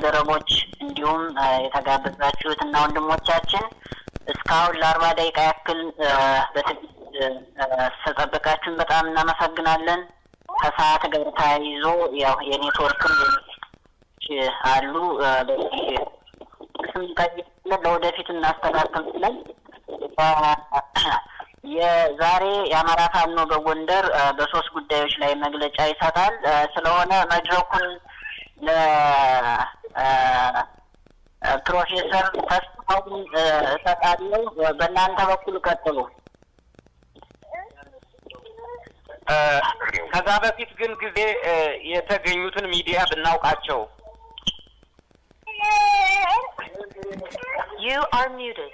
ባልደረቦች እንዲሁም የተጋበዛችሁት እና ወንድሞቻችን እስካሁን ለአርባ ደቂቃ ያክል በትዕግስት ስለጠበቃችሁን በጣም እናመሰግናለን። ከሰዓት ጋር ተያይዞ ያው የኔትወርክም አሉ በዚህ ስም ጠይቅለን ለወደፊት እናስተካክል ስለን የዛሬ የአማራ ፋኖ በጎንደር በሶስት ጉዳዮች ላይ መግለጫ ይሰጣል። ስለሆነ መድረኩን ለፕሮፌሰር ተስፋውን እሰጣለሁ። በእናንተ በኩል ቀጥሉ። ከዛ በፊት ግን ጊዜ የተገኙትን ሚዲያ ብናውቃቸው። You are muted.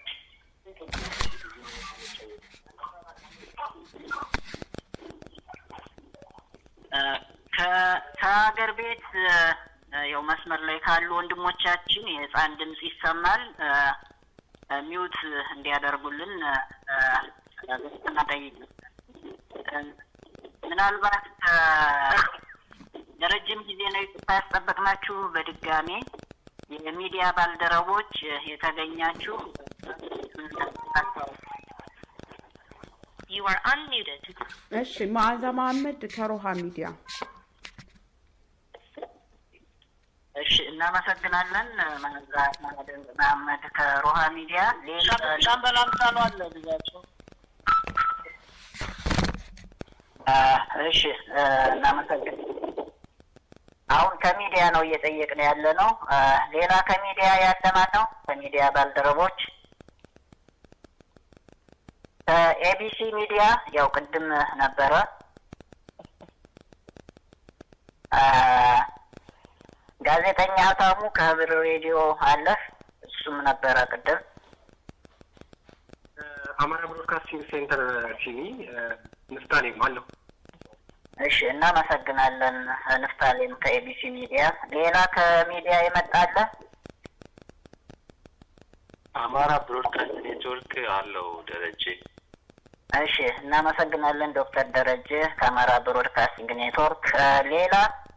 ከሀገር ቤት ያው መስመር ላይ ካሉ ወንድሞቻችን የህፃን ድምፅ ይሰማል። ሚውት እንዲያደርጉልን ግስትና ጠይቅ። ምናልባት ለረጅም ጊዜ ነው ኢትዮጵያ ያስጠበቅናችሁ። በድጋሜ የሚዲያ ባልደረቦች የተገኛችሁ You are unmuted. እሺ መዓዛ መሀመድ ከሮሃ ሚዲያ እሺ፣ እናመሰግናለን። መዓዛ መሀመድ ከሮሃ ሚዲያ። ሻምበል አምሳሉ አለ ልጃቸው። እሺ፣ እናመሰግን አሁን ከሚዲያ ነው እየጠየቅን ያለ ነው። ሌላ ከሚዲያ ያለ ማን ነው? ከሚዲያ ባልደረቦች ከኤቢሲ ሚዲያ ያው ቅድም ነበረ። ጋዜጠኛ ሀብታሙ ከህብር ሬዲዮ አለ፣ እሱም ነበረ ቅድም። አማራ ብሮድካስቲንግ ሴንተር ቲቪ ንፍታሌም አለሁ። እሺ እናመሰግናለን ንፍታሌም ከኤቢሲ ሚዲያ። ሌላ ከሚዲያ የመጣለ አማራ ብሮድካስት ኔትወርክ አለው ደረጀ። እሺ እናመሰግናለን ዶክተር ደረጀ ከአማራ ብሮድካስቲንግ ኔትወርክ። ሌላ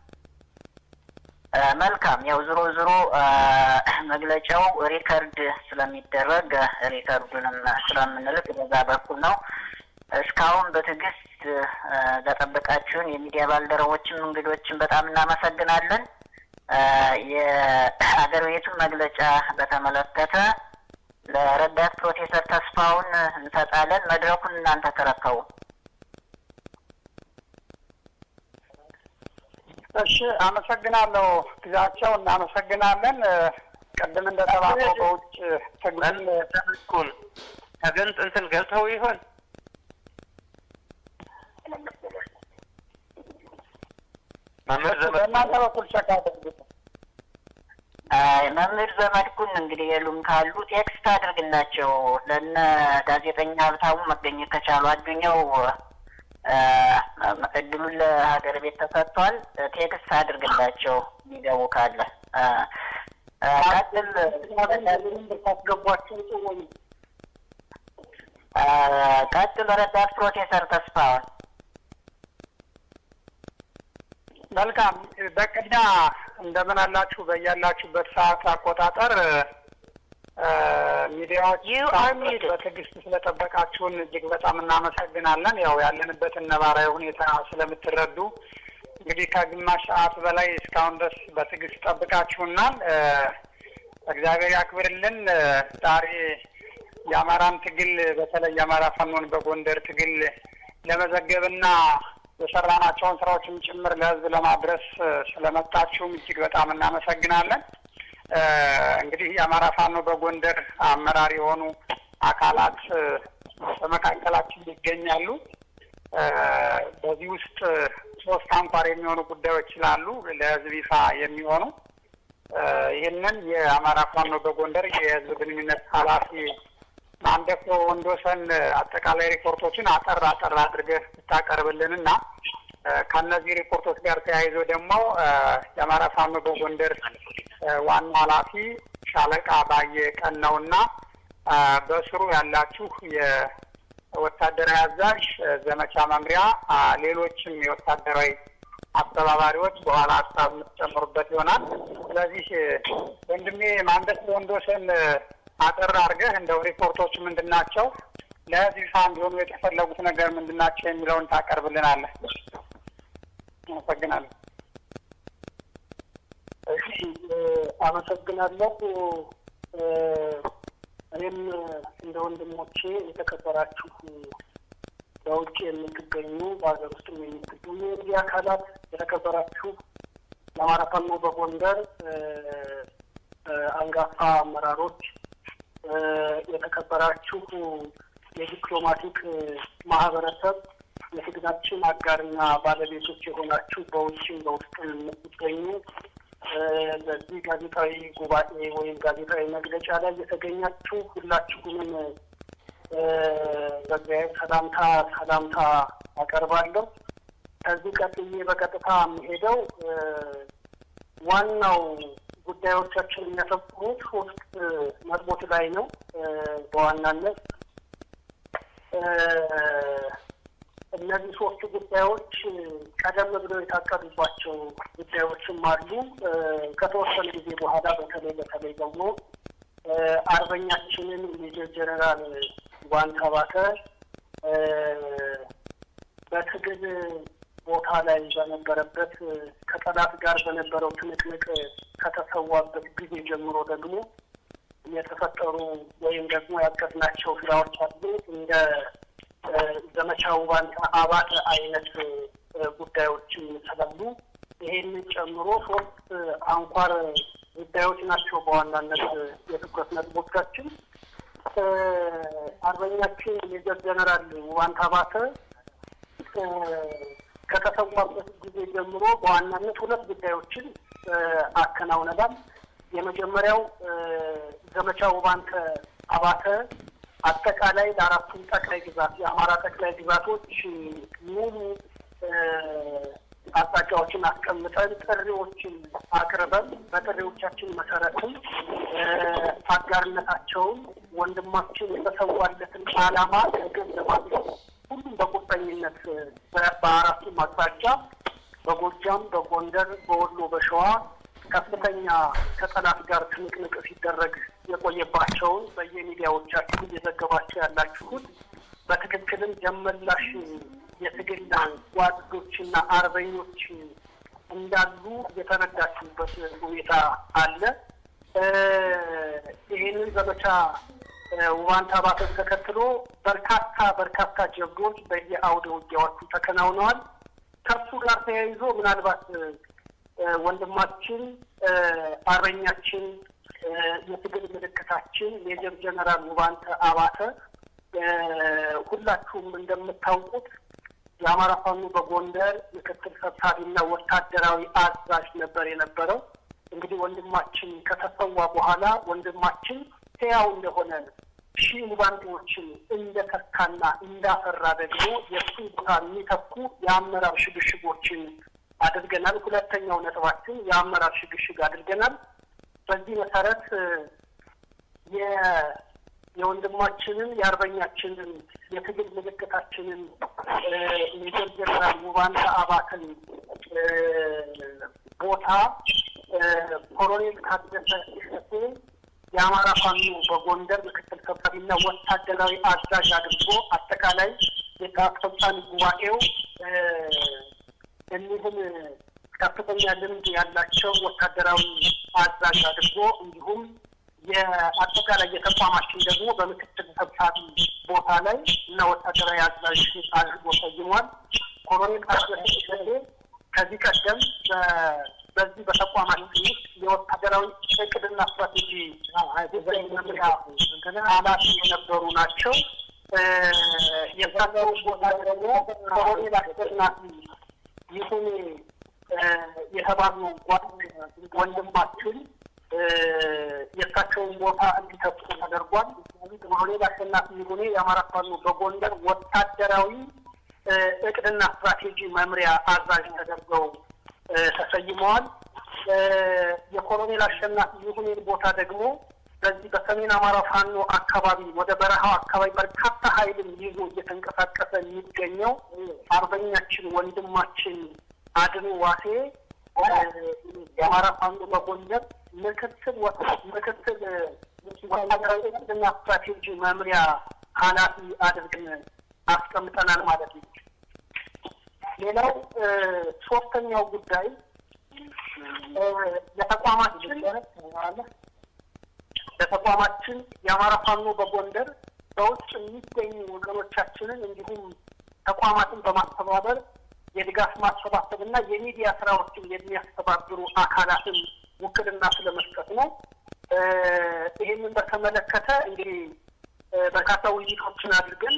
መልካም ያው ዝሮ ዝሮ መግለጫው ሪከርድ ስለሚደረግ ሪከርዱንም ስለምንልክ በዛ በኩል ነው። እስካሁን በትዕግስት ለጠበቃችሁን የሚዲያ ባልደረቦችም እንግዶችን በጣም እናመሰግናለን። የአገር ቤቱን መግለጫ በተመለከተ ለረዳት ፕሮፌሰር ተስፋውን እንሰጣለን። መድረኩን እናንተ ተረከቡ። እሺ፣ አመሰግናለሁ ግዛቸው፣ እናመሰግናለን። ቅድም እንደተባለው በውጭ ትግል ተመስኩን ተገንጥ እንትን ገብተው ይሆን መምህር ዘመድ በእናንተ በኩል ቸክ አድርጉት። መምህር ዘመድኩን እንግዲህ የሉም ካሉ ቴክስት አድርግላቸው። ለነ ጋዜጠኛ ሀብታሙ መገኘት ከቻሉ አዱኛው እድሉን ለሀገር ቤት ተሰጥቷል። ቴክስት አድርግላቸው የሚገቡ ካለ ቀጥል ታስገቧቸው ጥሩ ቀጥል። ረዳት ፕሮፌሰር ተስፋውን መልካም በቅድሚያ እንደምን አላችሁ? በያላችሁበት ሰዓት አቆጣጠር ሚዲያዎች You are muted. በትዕግስት ስለጠበቃችሁን እጅግ በጣም እናመሰግናለን። ያው ያለንበትን ነባራዊ ሁኔታ ስለምትረዱ እንግዲህ ከግማሽ ሰዓት በላይ እስካሁን ድረስ በትዕግስት ጠብቃችሁናል። እግዚአብሔር ያክብርልን። ዛሬ የአማራን ትግል በተለይ የአማራ ፋኖን በጎንደር ትግል ለመዘገብና የሰራናቸውን ስራዎችም ጭምር ለሕዝብ ለማድረስ ስለመጣችሁም እጅግ በጣም እናመሰግናለን። እንግዲህ የአማራ ፋኖ በጎንደር አመራር የሆኑ አካላት በመካከላችን ይገኛሉ። በዚህ ውስጥ ሶስት አንኳር የሚሆኑ ጉዳዮች ስላሉ ለሕዝብ ይፋ የሚሆኑ ይህንን የአማራ ፋኖ በጎንደር የህዝብ ግንኙነት ኃላፊ ማንደፍሮ ወንዶሰን አጠቃላይ ሪፖርቶችን አጠር አጠር አድርገህ ብታቀርብልን እና ከእነዚህ ሪፖርቶች ጋር ተያይዞ ደግሞ የአማራ ፋኖ በጎንደር ዋና ኃላፊ ሻለቃ ባየ ቀን ነው እና በስሩ ያላችሁ የወታደራዊ አዛዥ፣ ዘመቻ መምሪያ፣ ሌሎችም የወታደራዊ አስተባባሪዎች በኋላ ሀሳብ የምትጨምሩበት ይሆናል። ስለዚህ ወንድሜ ማንደስ ወንዶስን አጠር አድርገህ እንደው ሪፖርቶች ምንድን ናቸው፣ ለህዝብ ይፋ እንዲሆኑ የተፈለጉት ነገር ምንድን ናቸው የሚለውን ታቀርብልናለህ። አመሰግናለሁ። እሺ አመሰግናለሁ። እኔም እንደ ወንድሞቼ የተከበራችሁ በውጭ የምትገኙ በሀገር ውስጥ የምትገኙ የሚዲያ አካላት የተከበራችሁ የአማራ ፋኖ በጎንደር አንጋፋ አመራሮች፣ የተከበራችሁ የዲፕሎማቲክ ማህበረሰብ፣ የትግላችን አጋርና ባለቤቶች የሆናችሁ በውጭም በውስጥም የምትገኙ በዚህ ጋዜጣዊ ጉባኤ ወይም ጋዜጣዊ መግለጫ ላይ የተገኛችሁ ሁላችሁንም በእግዚአብሔር ሰላምታ ሰላምታ አቀርባለሁ። ከዚህ ቀጥዬ በቀጥታ የምሄደው ዋናው ጉዳዮቻችን የሚያተኩሩት ሶስት ነጥቦች ላይ ነው። በዋናነት እነዚህ ሶስቱ ጉዳዮች ቀደም ብለው የታቀዱባቸው ጉዳዮችም አሉ። ከተወሰነ ጊዜ በኋላ በተለይ በተለይ ደግሞ አርበኛችንን ሜጀር ጀነራል ዋንታ ባተ በትግል ቦታ ላይ በነበረበት ከጠላት ጋር በነበረው ትንቅንቅ ከተሰዋበት ጊዜ ጀምሮ ደግሞ የተፈጠሩ ወይም ደግሞ ያቀድናቸው ስራዎች አሉ እንደ ዘመቻው ባንታ አባተ አይነት ጉዳዮችም ስላሉ ይሄንን ጨምሮ ሶስት አንኳር ጉዳዮች ናቸው በዋናነት የትኩረት ነጥቦቻችን። አርበኛችን ሜጀር ጀነራል ዋንታ ባተ ከተሰዋበት ጊዜ ጀምሮ በዋናነት ሁለት ጉዳዮችን አከናውነናል። የመጀመሪያው ዘመቻ ውባንተ አባተ አጠቃላይ ለአራቱም ጠቅላይ ግዛት የአማራ ጠቅላይ ግዛቶች ሙሉ አቅጣጫዎችን አስቀምጠን ጥሪዎችን አቅርበን በጥሪዎቻችን መሰረትም አጋርነታቸውን ወንድማችን የተሰዋለትን ዓላማ ከግብ ለማድረስ ሁሉም በቁርጠኝነት በአራቱም አቅጣጫ በጎጃም፣ በጎንደር፣ በወሎ፣ በሸዋ ከፍተኛ ከጠላት ጋር ትንቅንቅ ሲደረግ የቆየባቸውን በየሚዲያዎቻችሁ እየዘገባቸው ያላችሁት በትክክልም ደመላሽ የትግል ጓዶችና አርበኞች እንዳሉ የተረዳችሁበት ሁኔታ አለ። ይህንን ዘመቻ ውባንታ ባተን ተከትሎ በርካታ በርካታ ጀብዶች በየአውደ ውጊያዎቹ ተከናውነዋል። ከሱ ጋር ተያይዞ ምናልባት ወንድማችን አርበኛችን የትግል ምልክታችን ሜጀር ጀነራል ውባንተ አባተ ሁላችሁም እንደምታውቁት የአማራ ፋኖ በጎንደር ምክትል ሰብሳቢና ወታደራዊ አዛዥ ነበር የነበረው። እንግዲህ ወንድማችን ከተሰዋ በኋላ ወንድማችን ሕያው እንደሆነ ሺህ ሙባንቴዎችን እንደተካና እንዳፈራ ደግሞ የእሱን ቦታ የሚተኩ የአመራር ሽግሽጎችን አድርገናል። ሁለተኛው ነጥባችን የአመራር ሽግሽግ አድርገናል። በዚህ መሰረት የወንድማችንን የአርበኛችንን የትግል ምልክታችንን ሜጀር ጀነራል ውባንተ አባተን ቦታ ኮሎኔል ታደሰ እሸቴ የአማራ ፋኖ በጎንደር ምክትል ሰብሳቢና ወታደራዊ አዛዥ አድርጎ አጠቃላይ የአስፈጻሚ ጉባኤው እኒህን ከፍተኛ ልምድ ያላቸው ወታደራዊ አዛዥ አድርጎ እንዲሁም የአጠቃላይ የተቋማችን ደግሞ በምክትል ሰብሳቢ ቦታ ላይ እና ወታደራዊ አዛዥ አድርጎ ሰይሟል። ኮሎኔል ታደሰ እሸቴ ከዚህ ቀደም በዚህ በተቋማችን ውስጥ የወታደራዊ እቅድና ስትራቴጂ መምሪያ ኃላፊ የነበሩ ናቸው። የሳቸው ቦታ ደግሞ ኮሎኔል አሸናፊ ይሁን የተባሉ ወንድማችን የእሳቸውን ቦታ እንዲተኩ ተደርጓል። ኮሎኔል አሸናፊ ይሁኔ የአማራ ፋኖ በጎንደር ወታደራዊ እቅድና ስትራቴጂ መምሪያ አዛዥ ተደርገው ተሰይመዋል። የኮሎኔል አሸናፊ ይሁኔን ቦታ ደግሞ በዚህ በሰሜን አማራ ፋኖ አካባቢ ወደ በረሃው አካባቢ በርካታ ኃይልን ይዞ እየተንቀሳቀሰ የሚገኘው አርበኛችን ወንድማችን አድኑ ዋሴ የአማራ ፋኖ በጎንደር ምክትል ምክትል ወታደራዊ እቅድና ስትራቴጂ መምሪያ ኃላፊ አድርገን አስቀምጠናል ማለት ነው። ሌላው ሶስተኛው ጉዳይ ለተቋማችን ለተቋማችን የአማራ ፋኖ በጎንደር በውጭ የሚገኙ ወገኖቻችንን እንዲሁም ተቋማትን በማስተባበር የድጋፍ ማሰባሰብ እና የሚዲያ ስራዎችን የሚያስተባብሩ አካላትን ውክልና ስለመስጠት ነው። ይህንን በተመለከተ እንግዲህ በርካታ ውይይቶችን አድርገን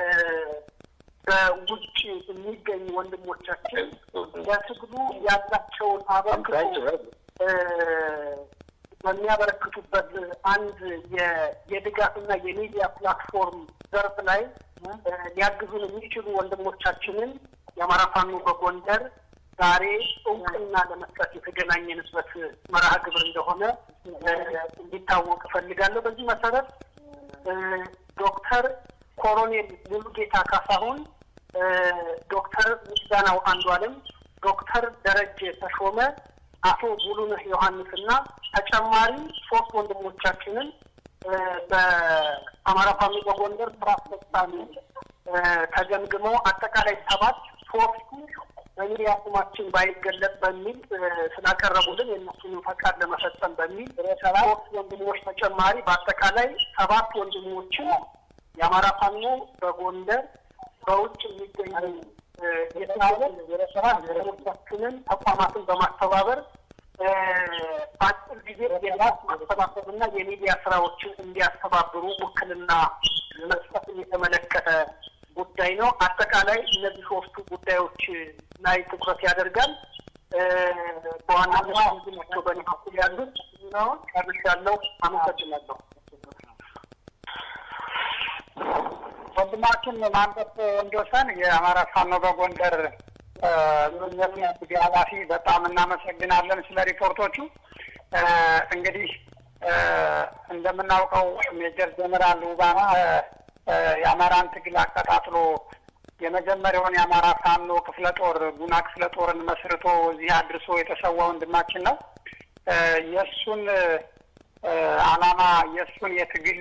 በውጭ የሚገኙ ወንድሞቻችን ለትግሉ ያላቸውን አበርክቶ በሚያበረክቱበት አንድ የድጋፍና የሚዲያ ፕላትፎርም ዘርፍ ላይ ሊያግዙን የሚችሉ ወንድሞቻችንን የአማራ ፋኖ በጎንደር ዛሬ እውቅና ለመስጠት የተገናኘንበት መርሃ ግብር እንደሆነ እንዲታወቅ እፈልጋለሁ። በዚህ መሰረት ዶክተር ኮሎኔል ሙሉጌታ ካሳሁን፣ ዶክተር ምስጋናው አንዱ አለም፣ ዶክተር ደረጀ ተሾመ፣ አቶ ሙሉነህ ዮሐንስና ተጨማሪ ሶስት ወንድሞቻችንን በአማራ ፋኖ በጎንደር ስራ አስፈጻሚ ተገምግመው አጠቃላይ ሰባት ሶስቱ በሚዲያ ስማችን ባይገለጽ በሚል ስላቀረቡልን የእነሱን ፈቃድ ለመፈጸም በሚል ሶስት ወንድሞች ተጨማሪ በአጠቃላይ ሰባት ወንድሞችን የአማራ ፋኖ በጎንደር በውጭ የሚገኙ የሰራችንን ተቋማትን በማስተባበር በአጭር ጊዜ የራስ ማሰባሰብና የሚዲያ ስራዎችን እንዲያስተባብሩ ውክልና መስጠትን የተመለከተ ጉዳይ ነው። አጠቃላይ እነዚህ ሶስቱ ጉዳዮች ላይ ትኩረት ያደርጋል። በዋናነት ናቸው በእኔ በኩል ያሉት ጨርሻለሁ። አመሰግናለሁ። ወንድማችን ማንጠፍ ወንዶሰን የአማራ ፋኖ በጎንደር ሚዲያ ኃላፊ በጣም እናመሰግናለን ስለ ሪፖርቶቹ። እንግዲህ እንደምናውቀው ሜጀር ጀነራል ውባማ የአማራን ትግል አቀጣጥሎ የመጀመሪያውን የአማራ ፋኖ ክፍለ ጦር ጉና ክፍለ ጦርን መስርቶ እዚህ አድርሶ የተሰዋ ወንድማችን ነው። የእሱን ዓላማ የእሱን የትግል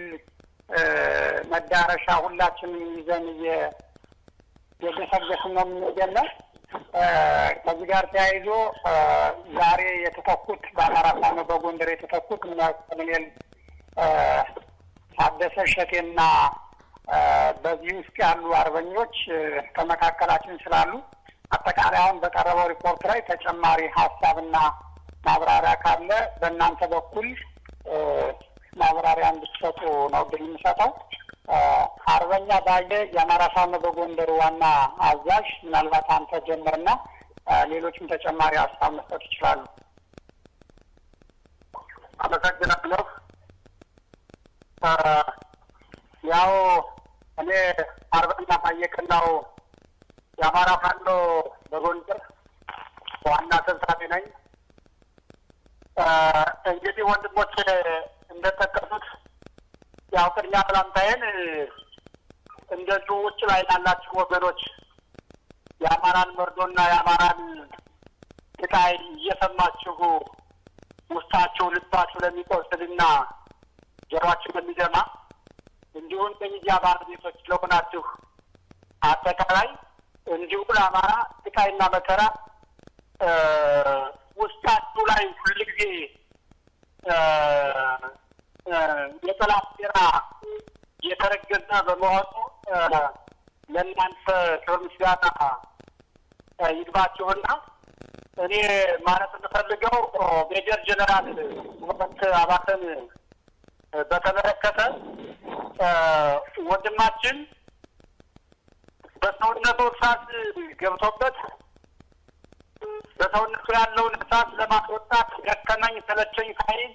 መዳረሻ ሁላችንም ይዘን የገሰገስን ነው የምንገኘው። ከዚህ ጋር ተያይዞ ዛሬ የተተኩት በአማራ ፋኖ በጎንደር የተተኩት ኮሎኔል ታደሰ እሸቴና በዚህ ውስጥ ያሉ አርበኞች ከመካከላችን ስላሉ አጠቃላይ አሁን በቀረበው ሪፖርት ላይ ተጨማሪ ሀሳብና ማብራሪያ ካለ በእናንተ በኩል ማብራሪያ እንድትሰጡ ነው ድል የምሰጠው። አርበኛ ባየ የአማራ ፋኖ በጎንደር ዋና አዛዥ፣ ምናልባት አንተ ጀምርና ሌሎችም ተጨማሪ ሀሳብ መስጠት ይችላሉ። አመሰግናለሁ። ያው እኔ አርበኛ ባየቀናው የአማራ ፋኖ በጎንደር ዋና ሰብሳቢ ነኝ። እንግዲህ ወንድሞች እንደጠቀሱት ያው ቅድሚያ ሰላምታዬን እንደዚሁ ውጭ ላይ ላላችሁ ወገኖች የአማራን መርዶና የአማራን ስቃይ እየሰማችሁ ውስጣችሁ ልባችሁ ለሚቆስልና ጆሯችሁ ለሚደማ እንዲሁም በሚዲያ ባለቤቶች ለሆናችሁ አጠቃላይ እንዲሁም ለአማራ ስቃይና መከራ ውስጣችሁ ላይ ሁልጊዜ የጠላት ሴራ የተረገዘ በመሆኑ ለእናንተ ክብር ምስጋና ይግባችሁና እኔ ማለት የምፈልገው ሜጀር ጀነራል ውበት አባተን በተመለከተ ወንድማችን በሰውነቱ እሳት ገብቶበት በሰውነቱ ያለውን እሳት ለማስወጣት ደከመኝ ሰለቸኝ ሳይል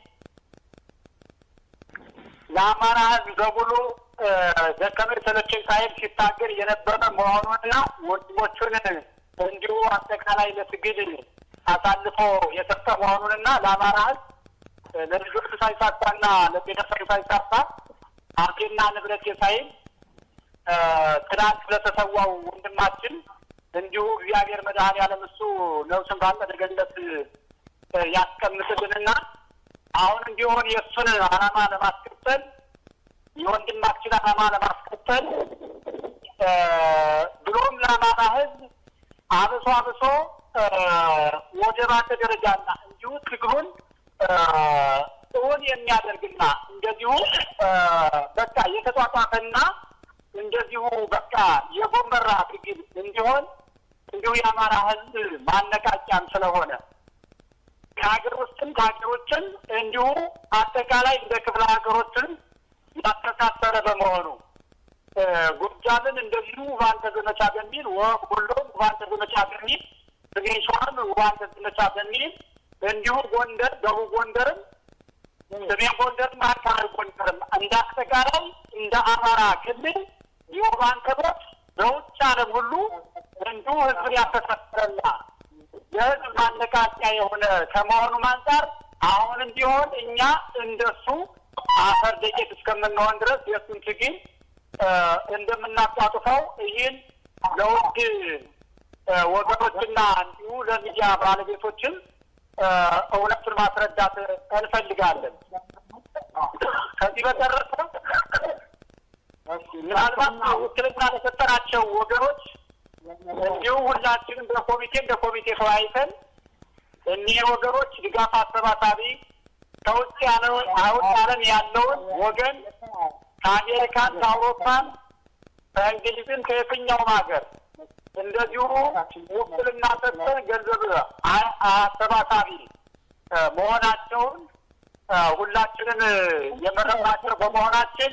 ለአማራ ሕዝብ በሙሉ ደከመኝ ሰለቸኝ ሳይል ሲታገል የነበረ መሆኑንና ወንድሞቹን እንዲሁ አጠቃላይ ለትግል አሳልፎ የሰጠ መሆኑንና ለአማራ ሕዝብ ለልጆቹ ሳይሳሳና ለቤተሰቡ ሳይሳሳ ሀብቴና ንብረት ሳይል ትናንት ለተሰዋው ወንድማችን እንዲሁ እግዚአብሔር መድኃኔዓለም እሱ ነፍሱን ባጸደ ገነት ያስቀምጥልንና አሁንም ቢሆን የእሱን ዓላማ ለማስቀጠል የወንድማችን ዓላማ ለማስቀጠል ብሎም ለአማራ ሕዝብ አብሶ አብሶ ወደ ባሰ ደረጃና እንዲሁ ትግሉን እውን የሚያደርግና እንደዚሁ በቃ የተጧጧፈና እንደዚሁ በቃ የጎመራ ትግል እንዲሆን እንዲሁ የአማራ ሕዝብ ማነቃቂያም ስለሆነ ከሀገር ውስጥም ከሀገር ውጭም እንዲሁ አጠቃላይ እንደ ክፍለ ሀገሮችን ያስተሳሰረ በመሆኑ ጎጃምን እንደዚሁ ውባንተ ዘመቻ በሚል ወሎም ውባንተ ዘመቻ በሚል ሰሜን ሸዋም ውባንተ ዘመቻ በሚል እንዲሁ ጎንደር፣ ደቡብ ጎንደርም ሰሜን ጎንደርም አካባቢ ጎንደርም እንደ አጠቃላይ እንደ አማራ ክልል የውባንተቦች በውጭ ዓለም ሁሉ እንዲሁ ህዝብን ያስተሳሰረና የህዝብ ማነቃቂያ የሆነ ከመሆኑም አንጻር አሁንም ቢሆን እኛ እንደሱ አፈር ደቄት እስከምንሆን ድረስ የእሱን ትግል እንደምናጧጡፈው ይህን ለውድ ወገኖችና እንዲሁ ለሚዲያ ባለቤቶችም እውነቱን ማስረዳት እንፈልጋለን። ከዚህ በተረፈ ምናልባት ውክልና ለሰጠናቸው ወገኖች እንዲሁ ሁላችንም በኮሚቴ እንደ ኮሚቴ ተወያይተን እኒህ ወገኖች ድጋፍ አሰባሳቢ ከውጭ ያለው አውጭ ዓለም ያለውን ወገን ከአሜሪካን፣ ከአውሮፓን፣ ከእንግሊዝም ከየትኛውም ሀገር እንደዚሁ ውክልና ሰጥተን ገንዘብ አሰባሳቢ መሆናቸውን ሁላችንን የመረጥናቸው በመሆናችን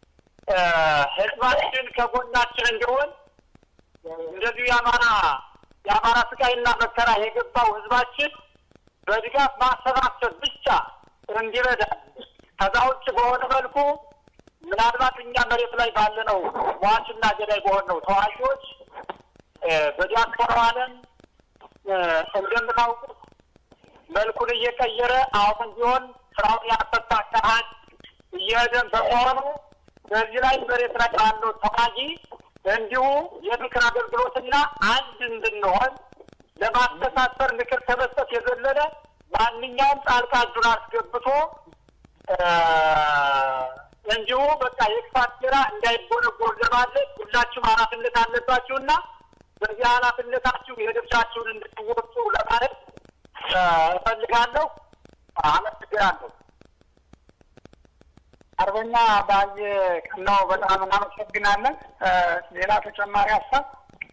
ህዝባችን ከጎናችን እንዲሆን እንደዚሁ የአማራ የአማራ ስቃይና መከራ የገባው ህዝባችን በድጋፍ ማሰባሰብ ብቻ እንዲረዳ ከዛ ውጭ በሆነ መልኩ ምናልባት እኛ መሬት ላይ ባለነው ሟችና ገዳይ በሆነው ተዋጊዎች በዲያስፖራው ዓለም እንደምታውቁት መልኩን እየቀየረ አሁን ቢሆን ስራውን ያፈታ አካሄድ እየሄደን በመሆኑ በዚህ ላይ መሬት ላይ ባለው ተዋጊ እንዲሁ የምክር አገልግሎትና አንድ እንድንሆን ለማስተሳሰር ምክር ከመስጠት የዘለለ ማንኛውም ጣልቃ እጁን አስገብቶ እንዲሁ በቃ የክፋት ሴራ እንዳይጎነጎን ለማድረግ ሁላችሁም ኃላፊነት አለባችሁና በዚህ ኃላፊነታችሁ የድርሻችሁን እንድትወጡ ለማለት እፈልጋለሁ። አመሰግናለሁ። አርበኛ ባየ ቀናው በጣም እናመሰግናለን። ሌላ ተጨማሪ ሀሳብ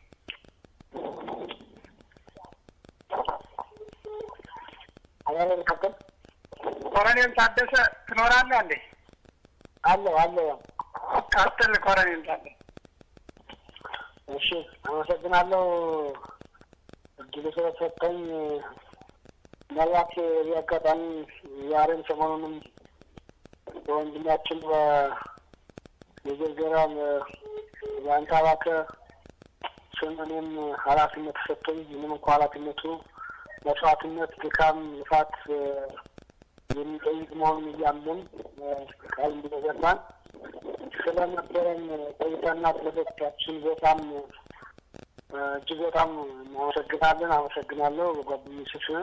ኮሎኔል ታደሰ ትኖራለህ እንዴ? አለሁ አለሁ። ቀጥል ኮሎኔል ታደሰ። እሺ አመሰግናለሁ እድሉ ስለሰጠኝ። ምናልባት በዚህ አጋጣሚ ዛሬም ሰሞኑንም በወንድማችን በየዘራ በአንታባከ ስም እኔም ኃላፊነት ተሰጥቶኝ ምንም እንኳ ኃላፊነቱ መስዋዕትነት፣ ድካም፣ ልፋት የሚጠይቅ መሆኑን እያምን ቃል እንደገባን ስለነበረን ቆይታና ስለሰጣችን በጣም እጅግ በጣም እናመሰግናለን። አመሰግናለሁ በጓደኞች ስም።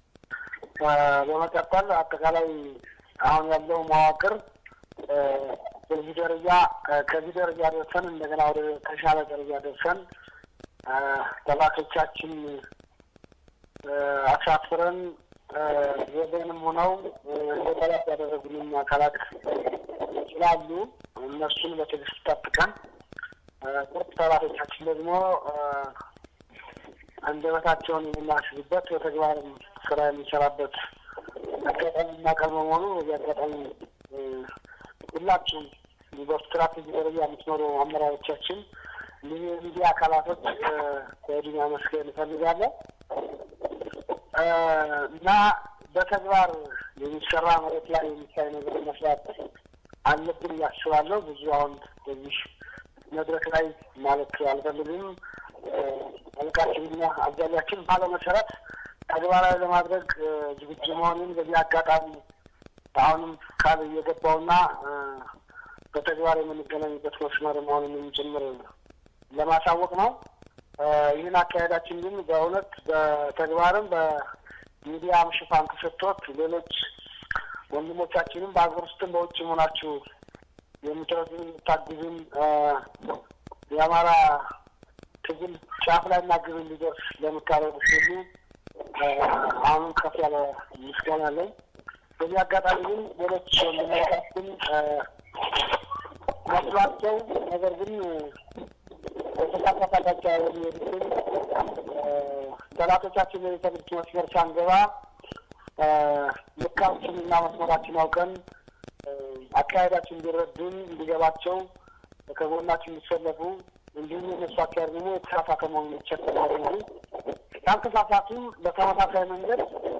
በመቀጠል አጠቃላይ አሁን ያለው መዋቅር በዚህ ደረጃ ከዚህ ደረጃ ደርሰን እንደገና ወደ ተሻለ ደረጃ ደርሰን ጠላቶቻችን አሳፍረን ወገንም ሆነው ጠላት ያደረጉንን አካላት ስላሉ እነሱን በትዕግስት ጠብቀን ቁርጥ ጠላቶቻችን ደግሞ አንደበታቸውን የምናስብበት በተግባር ስራ የሚሰራበት አጋጣሚ እናቀርብ በመሆኑ በዚህ አጋጣሚ ሁላችሁም በስትራቴጂ ደረጃ የምትኖሩ አመራሮቻችን የሚዲያ አካላቶች ከወዲህ ማመስገን እንፈልጋለን እና በተግባር የሚሰራ መሬት ላይ የሚታይ ነገር መስራት አለብን እያስባለሁ። ብዙ አሁን በዚህ መድረክ ላይ ማለት አልፈልግም። አለቃችንና አብዛኛችን ባለው መሰረት ተግባራዊ ለማድረግ ዝግጁ መሆኑን በዚህ አጋጣሚ አሁንም ቃል እየገባውና በተግባር የምንገናኝበት መስመር መሆኑንም ጭምር ለማሳወቅ ነው። ይህን አካሄዳችን ግን በእውነት በተግባርም በሚዲያም ሽፋን ተሰጥቶት ሌሎች ወንድሞቻችንም በሀገር ውስጥም በውጭ ሆናችሁ የምትረዱን የምታግዙን የአማራ ትግል ጫፍ ላይ እና ግብ እንዲደርስ ለምታደርጉት ሁሉ አሁንም ከፍ ያለ ምስጋና አለኝ። በዚህ አጋጣሚ ግን ሌሎች ወንድሞቻችን መስሏቸው ነገር ግን በተሳሳታቸው የሚሄዱትን ጠላቶቻችን የትምህርት መስመር ሳንገባ ልካችን እና መስመራችን አውቀን አካሄዳችን እንዲረዱን እንዲገባቸው ከጎናችን እንዲሰለፉ እንዲሁም የነሱ አካሄድ ደግሞ የተሳሳተ መሆኑን ይቸገራሉ እንጂ ያልተሳሳቱ በተመሳሳይ መንገድ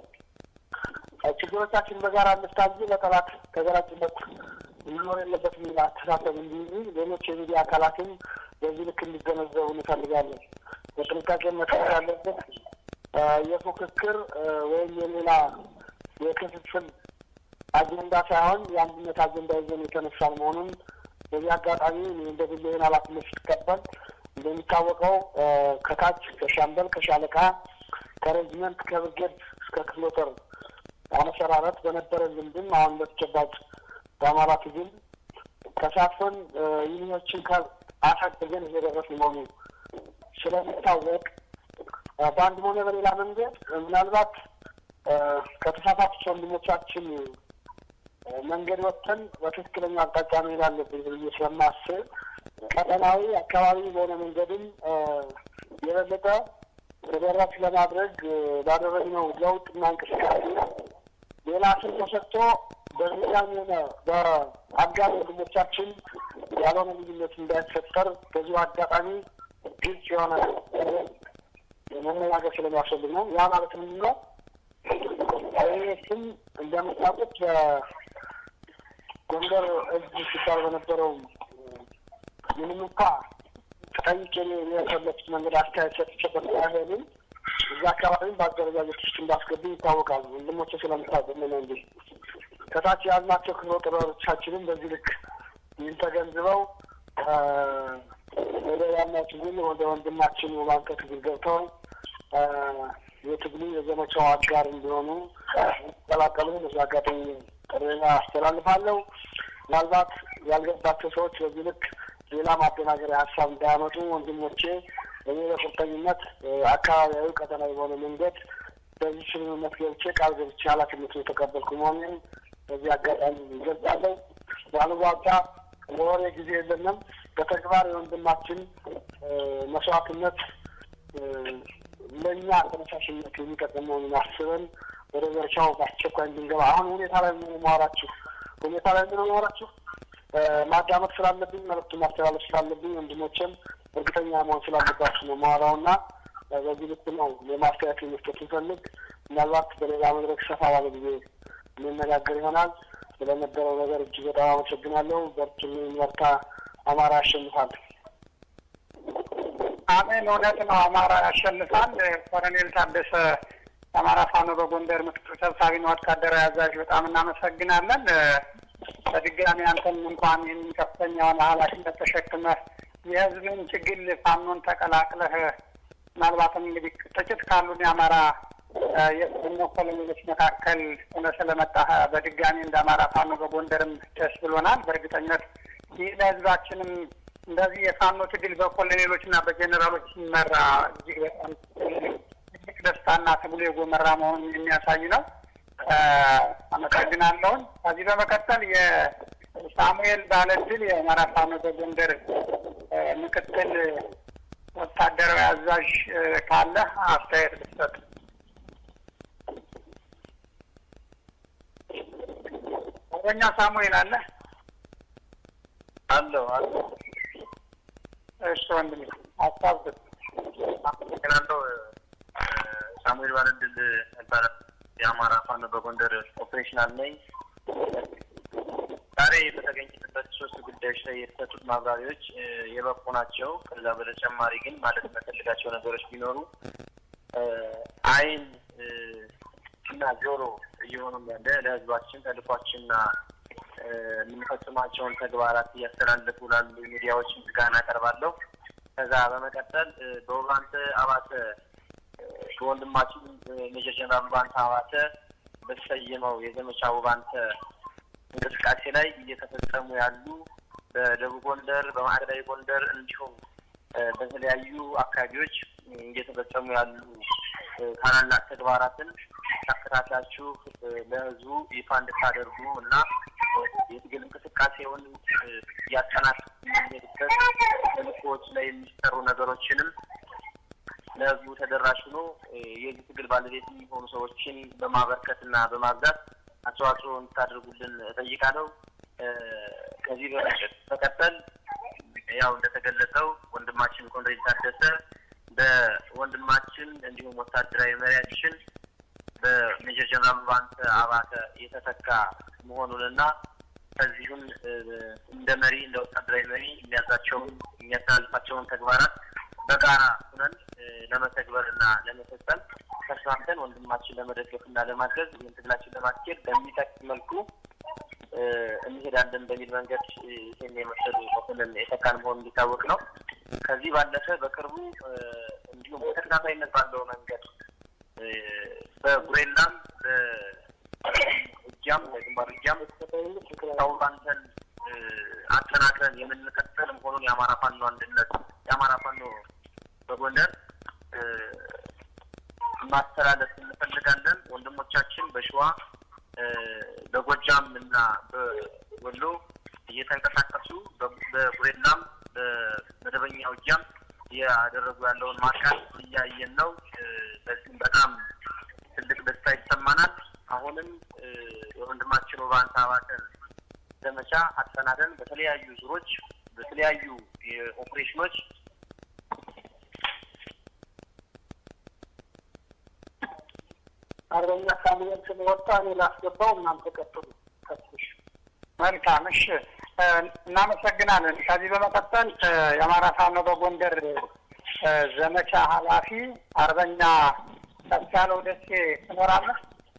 ችግሮቻችን በጋራ እንፍታ እንጂ ለጠላት ተገራጭነት መኖር የለበት የሚል አስተሳሰብ እንዲይዙ ሌሎች የሚዲያ አካላትም በዚህ ልክ እንዲገነዘቡ እንፈልጋለን። በጥንቃቄ መታየት ያለበት የፉክክር ወይም የሌላ የክፍፍል አጀንዳ ሳይሆን የአንድነት አጀንዳ ይዘን የተነሳን መሆኑን በዚህ አጋጣሚ እንደ ግል ይህን ኃላፊነት ስትቀበል እንደሚታወቀው ከታች ከሻምበል ከሻለቃ ከሬጅመንት ከብርጌድ እስከ ክፍለ ጦር አመሰራረት በነበረ ልምድም አሁን በተጨባጭ በአማራ ትግል ተሳትፎን ዩኒዮችን አሳድገን እየደረስን መሆኑ ስለሚታወቅ በአንድም ሆነ በሌላ መንገድ ምናልባት ከተሳሳቱት ወንድሞቻችን መንገድ ወጥተን በትክክለኛ አቅጣጫ መሄድ አለብን ብዬ ስለማስብ ቀጠናዊ አካባቢ በሆነ መንገድም የበለጠ ተደራሽ ለማድረግ ባደረግነው ለውጥና እንቅስቃሴ ሌላ ስም ተሰጥቶ በሚዛን ሆነ በአጋር ወንድሞቻችን ያልሆነ ልዩነት እንዳይፈጠር በዚሁ አጋጣሚ ግልጽ የሆነ መነጋገር ስለሚያስፈልግ ነው። ያ ማለት ምንድን ነው? ይህ ስም እንደምታውቁት ጎንደር እጅ ሲባል በነበረው ምንም እንኳ ተጠይቄ የፈለኩት መንገድ አስተያየት ሰጥቼበት ባይሆንም እዛ አካባቢም በአደረጃጀት ውስጥ እንዳስገቡ ይታወቃሉ። ወንድሞቼ ስለምታውቁ ነው እንጂ ከታች የያዝናቸው ክፍለ ጦሮቻችንም በዚህ ልክ ይህን ተገንዝበው ወደ ዋናው ትግል ወደ ወንድማችን የባንከ ትግል ገብተው የትግሉ የዘመቻው አጋር እንዲሆኑ ቀላቀሉ በዚ አጋጣሚ ጥሬና አስተላልፋለሁ። ምናልባት ያልገባቸው ሰዎች በዚህ ልክ ሌላ ማደናገሪያ ሀሳብ እንዳያመጡ ወንድሞቼ እኔ በቁርጠኝነት አካባቢያዊ ቀጠናዊ በሆነ መንገድ በዚህ ስምምነት ገብቼ ቃል ገብቼ ኃላፊነቱ የተቀበልኩ መሆኑን በዚህ አጋጣሚ ይገልጻለሁ። ባሉባልታ ለወሬ ጊዜ የለንም። በተግባር የወንድማችን መስዋዕትነት ለእኛ ተነሳሽነት የሚጠቅም መሆኑን አስበን ወደ ዘርቻው በአስቸኳይ እንድንገባ አሁን ሁኔታ ላይ ምን ማወራችሁ ሁኔታ ላይ ምን ማወራችሁ ማዳመጥ ስላለብኝ መልዕክቱ ማስተላለፍ ስላለብኝ ወንድሞችም እርግጠኛ መሆን ስላለባችሁ ነው ማወራው እና በዚህ ልክ ነው የማስተያየት መስጠት እንፈልግ ምናልባት በሌላ መድረክ ሰፋ ባለ ጊዜ እንነጋገር ይሆናል። ስለነበረው ነገር እጅግ በጣም አመሰግናለሁ። በርቱልኝ፣ በርታ። አማራ ያሸንፋል። አሜን። እውነት ነው። አማራ ያሸንፋል። ኮሎኔል ታደሰ የአማራ ፋኖ በጎንደር ምክትል ሰብሳቢና ወታደራዊ አዛዥ በጣም እናመሰግናለን። በድጋሚ አንተም እንኳን ይህን ከፍተኛ የሆነ ኃላፊነት ተሸክመህ የህዝብን ትግል ፋኖን ተቀላቅለህ ምናልባትም እንግዲህ ጥቂት ካሉን የአማራ የቀድሞ ኮሎኔሎች መካከል ሆነ ስለመጣህ በድጋሚ እንደ አማራ ፋኖ በጎንደርም ደስ ብሎናል። በእርግጠኝነት ይህ ለህዝባችንም እንደዚህ የፋኖ ትግል በኮሎኔሎች እና በጀኔራሎች ሲመራ እጅግ በጣም ትልቅ ደስታና ትግሉ የጎመራ መሆኑን የሚያሳይ ነው። አመሰግናለሁን። ከዚህ በመቀጠል የሳሙኤል ባለድል የአማራ ፋኖ በጎንደር ምክትል ወታደራዊ አዛዥ ካለ አስተያየት ብትሰጥ። አርበኛ ሳሙኤል አለ አለው አለው። እሺ ወንድሜ ሀሳብ ስጥ። አመሰግናለሁ። ሳሙኤል ባለድል ይባላል። የአማራ ፋኖ በጎንደር ኦፕሬሽናል ነኝ። ዛሬ በተገኘበት ሶስት ጉዳዮች ላይ የተሰጡት ማብራሪያዎች የበቁ ናቸው። ከዛ በተጨማሪ ግን ማለት የምፈልጋቸው ነገሮች ቢኖሩ አይን እና ጆሮ እየሆኑ ያለ ለህዝባችን ተልኳችንና የምንፈጽማቸውን ተግባራት እያስተላለፉ ላሉ ሚዲያዎች ምስጋና አቀርባለሁ። ከዛ በመቀጠል እ፣ በውባንተ አባተ እ፣ በወንድማችን እ፣ ሜጀር ጀነራል ውባንተ አባተ በተሰየመው የዘመቻ ውባንተ እንቅስቃሴ ላይ እየተፈጸሙ ያሉ በደቡብ ጎንደር፣ በማዕከላዊ ጎንደር እንዲሁም እ፣ በተለያዩ አካባቢዎች እ፣ እየተፈጸሙ ያሉ እ፣ ታላላቅ ተግባራትን ተከታትላችሁ እ፣ ለሕዝቡ ይፋ እንድታደርጉ እና እ፣ የትግል እንቅስቃሴውን እ፣ እያጠናከርን የምንሄድበት ተልእኮዎች ላይ የሚሰሩ ነገሮችንም ለሕዝቡ ተደራሽ ሆኖ እ፣ የዚህ ትግል ባለቤት የሚሆኑ ሰዎችን በማበርከትና በማብዛት አስተዋጽኦ እንድታደርጉልን እጠይቃለሁ። እ፣ ከዚህ በመቀ- በቀጠል ያው እንደተገለጸው ወንድማችን ኮንሬድ ታደሰ በወንድማችን እንዲሁም ወታደራዊ መሪያችን በሜጀር ጀነራል ባንተ አባተ የተተካ መሆኑንና ከዚሁም እ፣ እንደ መሪ እንደ ወታደራዊ መሪ የሚያዛቸውን የሚያስተላልፋቸውን ተግባራት በጋራ ሁነን እ፣ ለመተግበርና ለመፈጸም ተስማምተን ወንድማችን ለመደገፍና ለማገዝ ይህን ትግላችን ለማስኬድ በሚጠቅም መልኩ እ፣ እንሄዳለን በሚል መንገድ እ፣ ይህን የመሰሉ መኮንን የተካን መሆኑ እንዲታወቅ ነው። ከዚህ ባለፈ በቅርቡ እ፣ እንዲሁም በተከታታይነት ባለው መንገድ እ፣ በጉሬላም በእጃም በግንባር እጃም ታውባንተን አጠናክረን የምንቀጥል መሆኑን የአማራ ፋኖ አንድነት የአማራ ፋኖ በጎንደር እ፣ ማስተላለፍ እንፈልጋለን። ወንድሞቻችን በሸዋ እ፣ በጎጃም እና በወሎ እየተንቀሳቀሱ በ- በጉሬላም በመደበኛ ውጊያም እያደረጉ ያለውን ማጥቃት እያየን ነው። እ፣ በዚህም በጣም ትልቅ ደስታ ይሰማናል። አሁንም እ፣ የወንድማችን ውባንተ አባተን ዘመቻ አጠናደን በተለያዩ ዙሮች በተለያዩ የኦፕሬሽኖች አርበኛ ሳሙኤል ስለወጣ እኔ ላስገባው እናንተ ቀጥሉ። ከትሽ መልካም እሺ፣ እ፣ እናመሰግናለን። ከዚህ በመቀጠል እ፣ የአማራ ፋኖ በጎንደር እ፣ ዘመቻ ኃላፊ አርበኛ ከፍያለው ደሴ ትኖራለህ?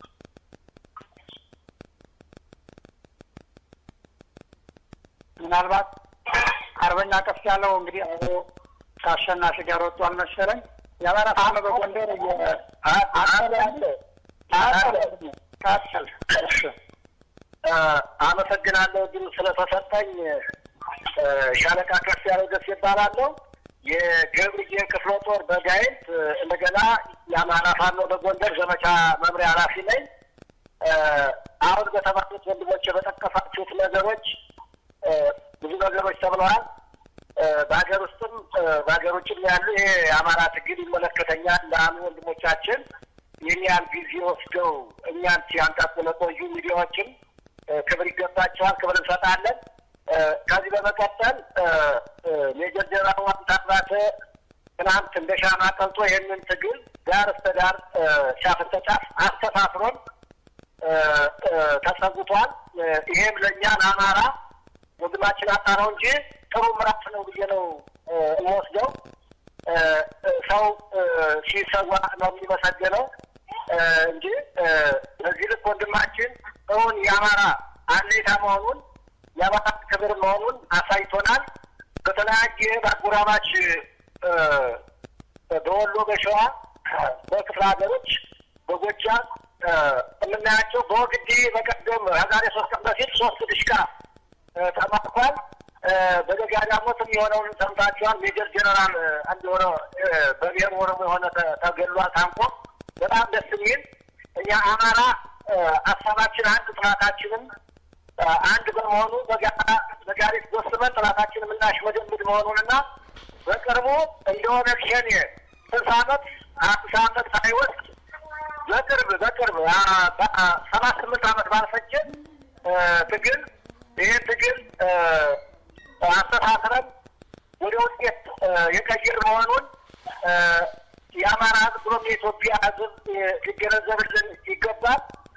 ምናልባት አርበኛ ከፍ ያለው እንግዲህ አብሮ ከአሸናፊ ጋር ወጥቷል መሰለኝ። የአማራ ፋኖ በጎንደር የ- አጠለ አጠለ ቀጥል። እሺ። አመሰግናለሁ እድሉ ስለተሰጠኝ። እ፣ ሻለቃ ከፍ ያለው ደስ ይባላለሁ። የገብርዬ ክፍለ ጦር በጋይንት እ፣ እንደገና የአማራ ፋኖ በጎንደር ዘመቻ መምሪያ ኃላፊ ነኝ። እ፣ አሁን በተባሉት ወንድሞች በጠቀሳችሁት ነገሮች እ፣ ብዙ ነገሮች ተብለዋል። እ፣ በሀገር ውስጥም እ፣ በሀገር ውጭም ያሉ ይሄ የአማራ ትግል ይመለከተኛል ለአሉ ወንድሞቻችን ይህን ያህል ጊዜ ወስደው እኛን ሲያንጣጡ ለቆዩ ሚዲያዎችም እ፣ ክብር ይገባቸዋል፣ ክብር እንሰጣለን። እ፣ ከዚህ በመቀጠል እ፣ እ፣ ሜጀር ጀነራል ዋንታ አባተ ትናንት እንደ ሻማ ቀልጦ ይህንን ትግል ዳር እስከ ዳር እ፣ ጫፍ እስከ ጫፍ አስተሳስሮን እ፣ እ፣ ተሰውቷል። እ፣ ይሄም ለእኛ ለአማራ ወንድማችን አጣነው እንጂ ጥሩ ምዕራፍ ነው ብዬ ነው እ፣ የምወስደው። እ፣ እ፣ ሰው እ፣ ሲሰዋ ነው የሚመሰገነው እ፣ እንጂ እ፣ በዚህ ልክ ወንድማችን እውን የአማራ አሌታ መሆኑን የአማራ ክብር መሆኑን አሳይቶናል። በተለያየ በአጎራባች እ፣ በወሎ፣ በሸዋ፣ በክፍለ ሀገሮች፣ በጎጃም እ፣ የምናያቸው በወግዴ በቀደም ከዛሬ ሶስት ቀን በፊት ሶስት ድሽቃ እ፣ ተማርኳል። እ፣ በደጋዳሞትም የሆነውን ሰምታችኋል። ሜጀር ጀነራል እ፣ አንድ የሆነ እ፣ በብሔር ኦሮሞ የሆነ ተ- ተገሏል ታንቆ በጣም ደስ የሚል እኛ አማራ እ፣ ሀሳባችን አንድ ጥናታችንም እ፣ አንድ በመሆኑ በጋራ ነጋሪት ጎስመን ጥናታችን የምናሽመደምድ መሆኑንና በቅርቡ እንደሆነ ሸኔ ስልሳ ዓመት አምሳ ዓመት ሳይወስድ በቅርብ በቅርብ አ፣ በ- አ፣ ሰባት ስምንት ዓመት ባልፈጀ እ፣ ትግል ይህን ትግል እ፣ አስተሳስረን ወደ ውጤት እ፣ የቀየር መሆኑን እ፣ የአማራ ሕዝብ ብሎም የኢትዮጵያ ሕዝብ እ፣ ሊገነዘብልን ይገባል።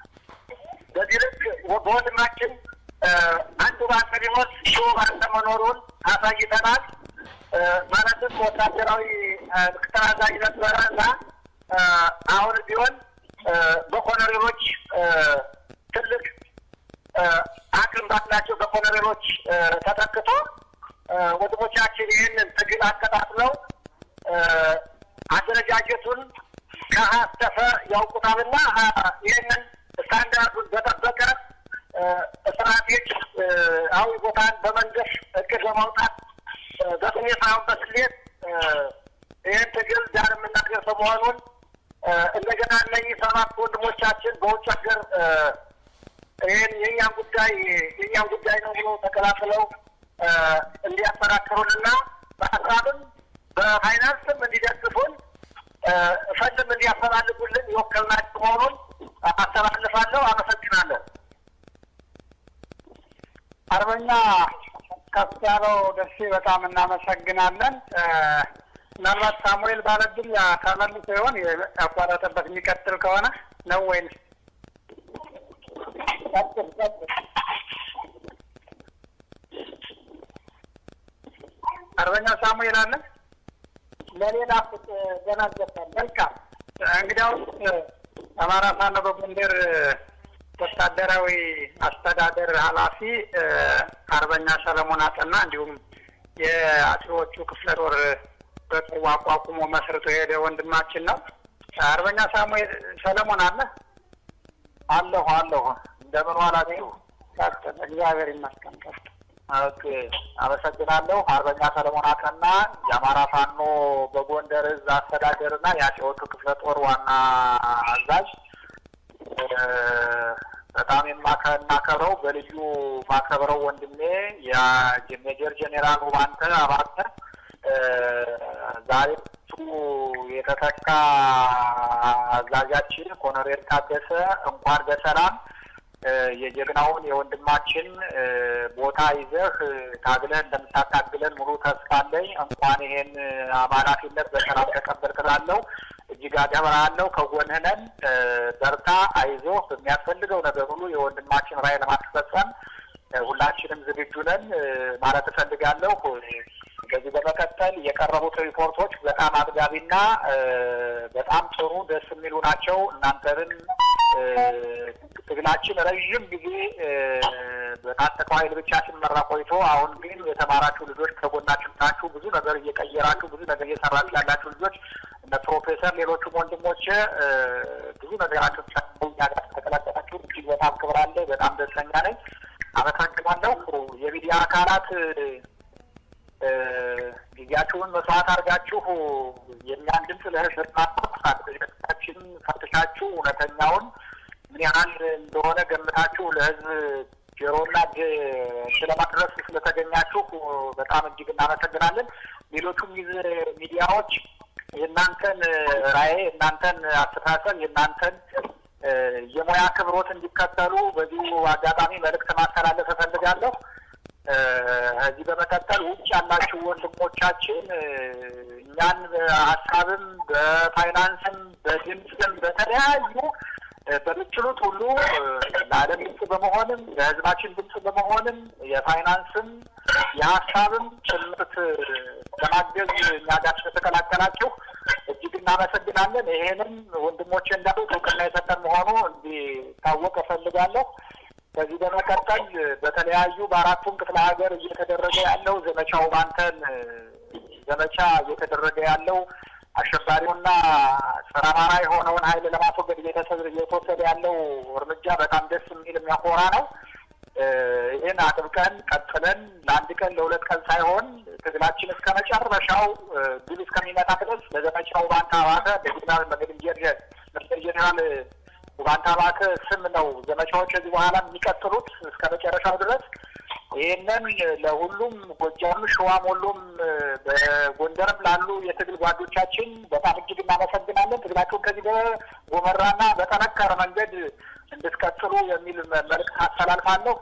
በዚህ ልክ በወንድማችን እ፣ አንዱ ባንተ ቢሞት ሺው ባንተ መኖሩን አሳይተናል። እ፣ ማለትም ወታደራዊ እ፣ ምክትል አዛዥ ነበረ እና እ፣ አሁን ቢሆን እ፣ በኮሎኔሎች እ፣ ትልቅ እ፣ አቅም ባላቸው በኮሎኔሎች እ፣ ተተክቶ ወንድሞቻችን ይህንን ትግል አቀጣጥለው አደረጃጀቱን ከሀስተፈ ያውቁታልና ይህንን ስታንዳርዱን በጠበቀ ስትራቴጂ አዊ ቦታን በመንገስ እቅድ በማውጣት በስሜት ሳይሆን በስሌት ይህን ትግል ዳር የምናደርሰው መሆኑን እንደገና እነዚህ ሰባት ወንድሞቻችን በውጭ ሀገር ይህን የእኛን ጉዳይ የእኛን ጉዳይ ነው ብሎ ተከላክለው እንዲያጠናክሩንና በሀሳብም በፋይናንስም እንዲደግፉን ፈንድም እንዲያፈላልጉልን የወከልናቸው መሆኑን አስተላልፋለሁ። አመሰግናለሁ። አርበኛ ከፍ ያለው ደሴ በጣም እናመሰግናለን። ምናልባት ሳሙኤል ባለድል ተመልሶ ይሆን ያቋረጠበት የሚቀጥል ከሆነ ነው ወይንስ ቀጥል ቀጥል። አርበኛ ሳሙኤል አለ ለሌላ ፍጥ ገና ገባል። መልካም እንግዲያውስ አማራ ፋኖ በጎንደር ወታደራዊ አስተዳደር ኃላፊ አርበኛ ሰለሞን አጠና እንዲሁም የአጼዎቹ ክፍለ ጦር በቅርቡ አቋቁሞ መስርቶ የሄደ ወንድማችን ነው። አርበኛ ሳሙኤል ሰለሞን አለ አለሁ አለሁ። እንደምን ዋላችሁ? ቀጥል። እግዚአብሔር ይመስገን። ቀጥል። ኦኬ፣ አመሰግናለሁ። አርበኛ ሰለሞን አቀና የአማራ ፋኖ በጎንደር እዝ አስተዳደርና የአጼዎቹ ክፍለ ጦር ዋና አዛዥ በጣም የማከብረው በልዩ ማከብረው ወንድሜ የሜጀር ጄኔራል ውባንተ አባተ ዛሬ እሱ የተተካ አዛዣችን ኮሎኔል ታደሰ እንኳን በሰላም የጀግናውን የወንድማችን ቦታ ይዘህ ታግለህ እንደምታታግለን ሙሉ ተስፋ አለኝ። እንኳን ይሄን ኃላፊነት በሰላም ተቀበልክ እላለሁ። እጅግ አከብርሃለሁ። ከጎንህ ነን። በርታ፣ አይዞህ። በሚያስፈልገው ነገር ሁሉ የወንድማችን ራዕይ ለማስፈጸም ሁላችንም ዝግጁ ነን ማለት እፈልጋለሁ። ከዚህ በመቀጠል የቀረቡት ሪፖርቶች በጣም አጥጋቢና በጣም ጥሩ ደስ የሚሉ ናቸው። እናንተንም ትግላችን ረዥም ጊዜ በታጠቀው ኃይል ብቻ ሲመራ ቆይቶ አሁን ግን የተማራችሁ ልጆች ከጎናችን ናችሁ። ብዙ ነገር እየቀየራችሁ ብዙ ነገር እየሰራችሁ ያላችሁ ልጆች እነ ፕሮፌሰር ሌሎቹም ወንድሞች ብዙ ነገራችሁ እኛ ጋር ተቀላቀላችሁ እጅግ በጣም ክብር አለ። በጣም ደስተኛ ነኝ። አመሰግናለሁ። የሚዲያ አካላት ጊዜያችሁን መስዋዕት አድርጋችሁ የእኛን ድምፅ ለህዝብ ማጣችን ፈትሻችሁ እውነተኛውን ምን ያህል እንደሆነ ገምታችሁ ለህዝብ ጆሮና ስለማድረስ ስለተገኛችሁ በጣም እጅግ እናመሰግናለን። ሌሎቹም ሚዲያዎች የእናንተን ራዕይ፣ የእናንተን አስተሳሰብ፣ የእናንተን የሙያ ክብሮት እንዲከተሉ በዚሁ አጋጣሚ መልእክት ማስተላለፍ እፈልጋለሁ። ከዚህ በመቀጠል ውጭ ያላችሁ ወንድሞቻችን እኛን በሀሳብም በፋይናንስም በድምፅም በተለያዩ በምችሉት ሁሉ ለዓለም ድምፅ በመሆንም ለህዝባችን ድምፅ በመሆንም የፋይናንስም የሀሳብም ጭምርት ለማገዝ እኛ ጋር ስለተቀላቀላችሁ እጅግ እናመሰግናለን። ይሄንም ወንድሞቼ እንዳሉት እውቅና የሰጠን መሆኑ እንዲታወቅ እፈልጋለሁ። ከዚህ በመቀጠል በተለያዩ በአራቱም ክፍለ ሀገር እየተደረገ ያለው ዘመቻው ባንተን ዘመቻ እየተደረገ ያለው አሸባሪውና ጸረ አማራ የሆነውን ኃይል ለማስወገድ እየተወሰደ ያለው እርምጃ በጣም ደስ የሚል የሚያኮራ ነው። ይህን አጥብቀን ቀጥለን ለአንድ ቀን ለሁለት ቀን ሳይሆን ትግላችን እስከ መጨረሻው ድል እስከሚመጣ ድረስ ለዘመቻው ባንታ አባተ ለጀኔራል መገድንጀር ጀኔራል ባንታ አባተ ስም ነው ዘመቻዎች ከዚህ በኋላ የሚቀጥሉት እስከ መጨረሻው ድረስ። ይህንን ለሁሉም ጎጃም፣ ሸዋም፣ ወሎም በጎንደርም ላሉ የትግል ጓዶቻችን በጣም እጅግ እናመሰግናለን። ትግላችሁን ከዚህ በጎመራና በጠነከረ መንገድ እንድትቀጥሉ የሚል መልእክት አስተላልፋለሁ።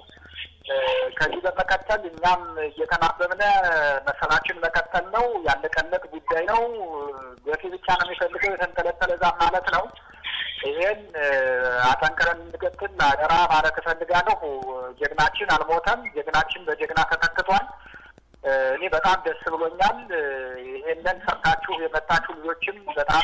ከዚህ በመቀጠል እኛም እየተናበብነ መሰላችን መቀጠል ነው። ያለቀለት ጉዳይ ነው። ገፊ ብቻ ነው የሚፈልገው የተንጠለጠለ ዛፍ ማለት ነው። ይሄን አጠንክረን እንድቀጥል አደራ ማለት እፈልጋለሁ። ጀግናችን አልሞተም። ጀግናችን በጀግና ተተክቷል። እኔ በጣም ደስ ብሎኛል። ይሄንን ሰርታችሁ የመጣችሁ ልጆችም በጣም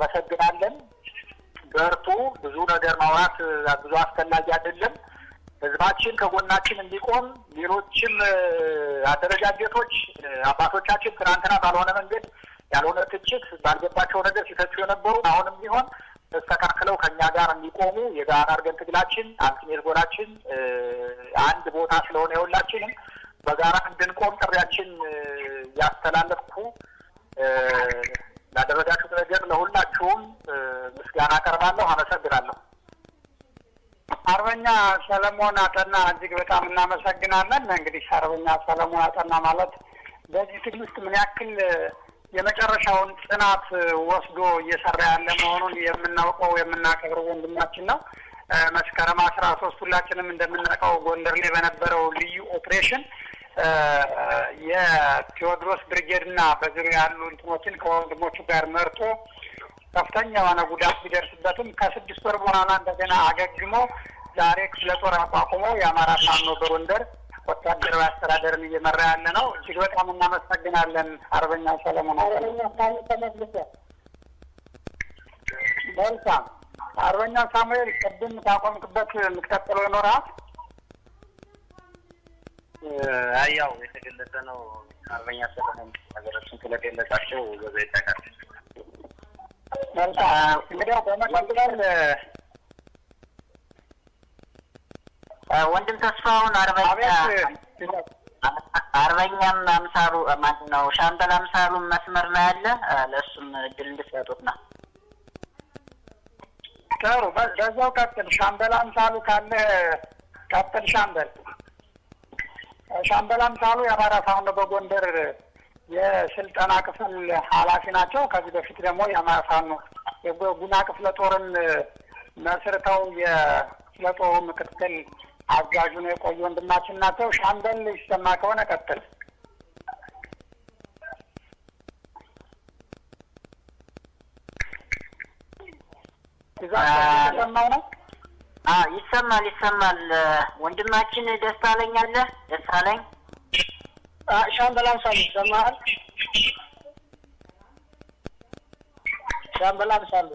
እናመሰግናለን። በርቱ። ብዙ ነገር ማውራት ብዙ አስፈላጊ አይደለም። እዛ ህዝባችን ከጎናችን እንዲቆም ሌሎችም አደረጃጀቶች አባቶቻችን ትናንትና ባልሆነ መንገድ ያልሆነ ትችት ባልገባቸው ነገር ሲተቹ የነበሩ አሁንም ቢሆን ተስተካክለው ከእኛ ጋር እንዲቆሙ የጋራ አድርገን ትግላችን አልቲሜት ጎላችን አንድ ቦታ ስለሆነ የሁላችንም በጋራ እንድንቆም ጥሪያችን ያስተላለፍኩ ላደረጋችሁት ነገር ለሁላችሁም ምስጋና አቀርባለሁ። አመሰግናለሁ። አርበኛ ሰለሞን አጠና እጅግ በጣም እናመሰግናለን። እንግዲህ አርበኛ ሰለሞን አጠና ማለት በዚህ ትግል ውስጥ ምን ያክል የመጨረሻውን ጽናት ወስዶ እየሰራ ያለ መሆኑን የምናውቀው የምናከብረው ወንድማችን ነው። መስከረም አስራ ሶስት ሁላችንም እንደምናውቀው ጎንደር ላይ በነበረው ልዩ ኦፕሬሽን የቴዎድሮስ ብርጌድ እና በዙሪያ ያሉ እንትኖችን ከወንድሞቹ ጋር መርቶ ከፍተኛ የሆነ ጉዳት ቢደርስበትም ከስድስት ወር በኋላ እንደገና አገግሞ ዛሬ ክፍለ ጦር አቋቁሞ የአማራ ፋኖ በጎንደር ወታደራዊ አስተዳደርን እየመራ ያለ ነው። እጅግ በጣም እናመሰግናለን አርበኛ ሰለሞን። መልካም አርበኛ ሳሙኤል ቅድም ካቆምክበት የምትቀጥለው ይኖራል? አይ ያው የተገለጸ ነው። አርበኛ ሰለሞን ነገሮችን ስለገለጻቸው በዛ ይጠቃል። መልካም እንግዲያው በመቀጠል ወንድም ተስፋውን አርበኛ አርበኛም አምሳሉ ማን ነው ሻምበል አምሳሉም መስመር ላይ አለ። ለእሱም እድል እንድትሰጡት ነው። ጥሩ፣ በዛው ቀጥል። ሻምበል አምሳሉ ካለ ቀጥል። ሻምበል ሻምበል አምሳሉ የአማራ ፋኖ በጎንደር የስልጠና ክፍል ኃላፊ ናቸው። ከዚህ በፊት ደግሞ የአማራ ፋኖ የጉና ክፍለ ጦርን መስርተው የክፍለ ጦሩ ምክትል አጋዡ ነው የቆዩ ወንድማችን ናቸው። ሻምበል ይሰማ ከሆነ ቀጥል። የተሰማው ነው። ይሰማል ይሰማል። ወንድማችን ደስታለኝ አለ ደስታለኝ ሻምበል አምሳሉ ይሰማል። ሻምበል አምሳሉ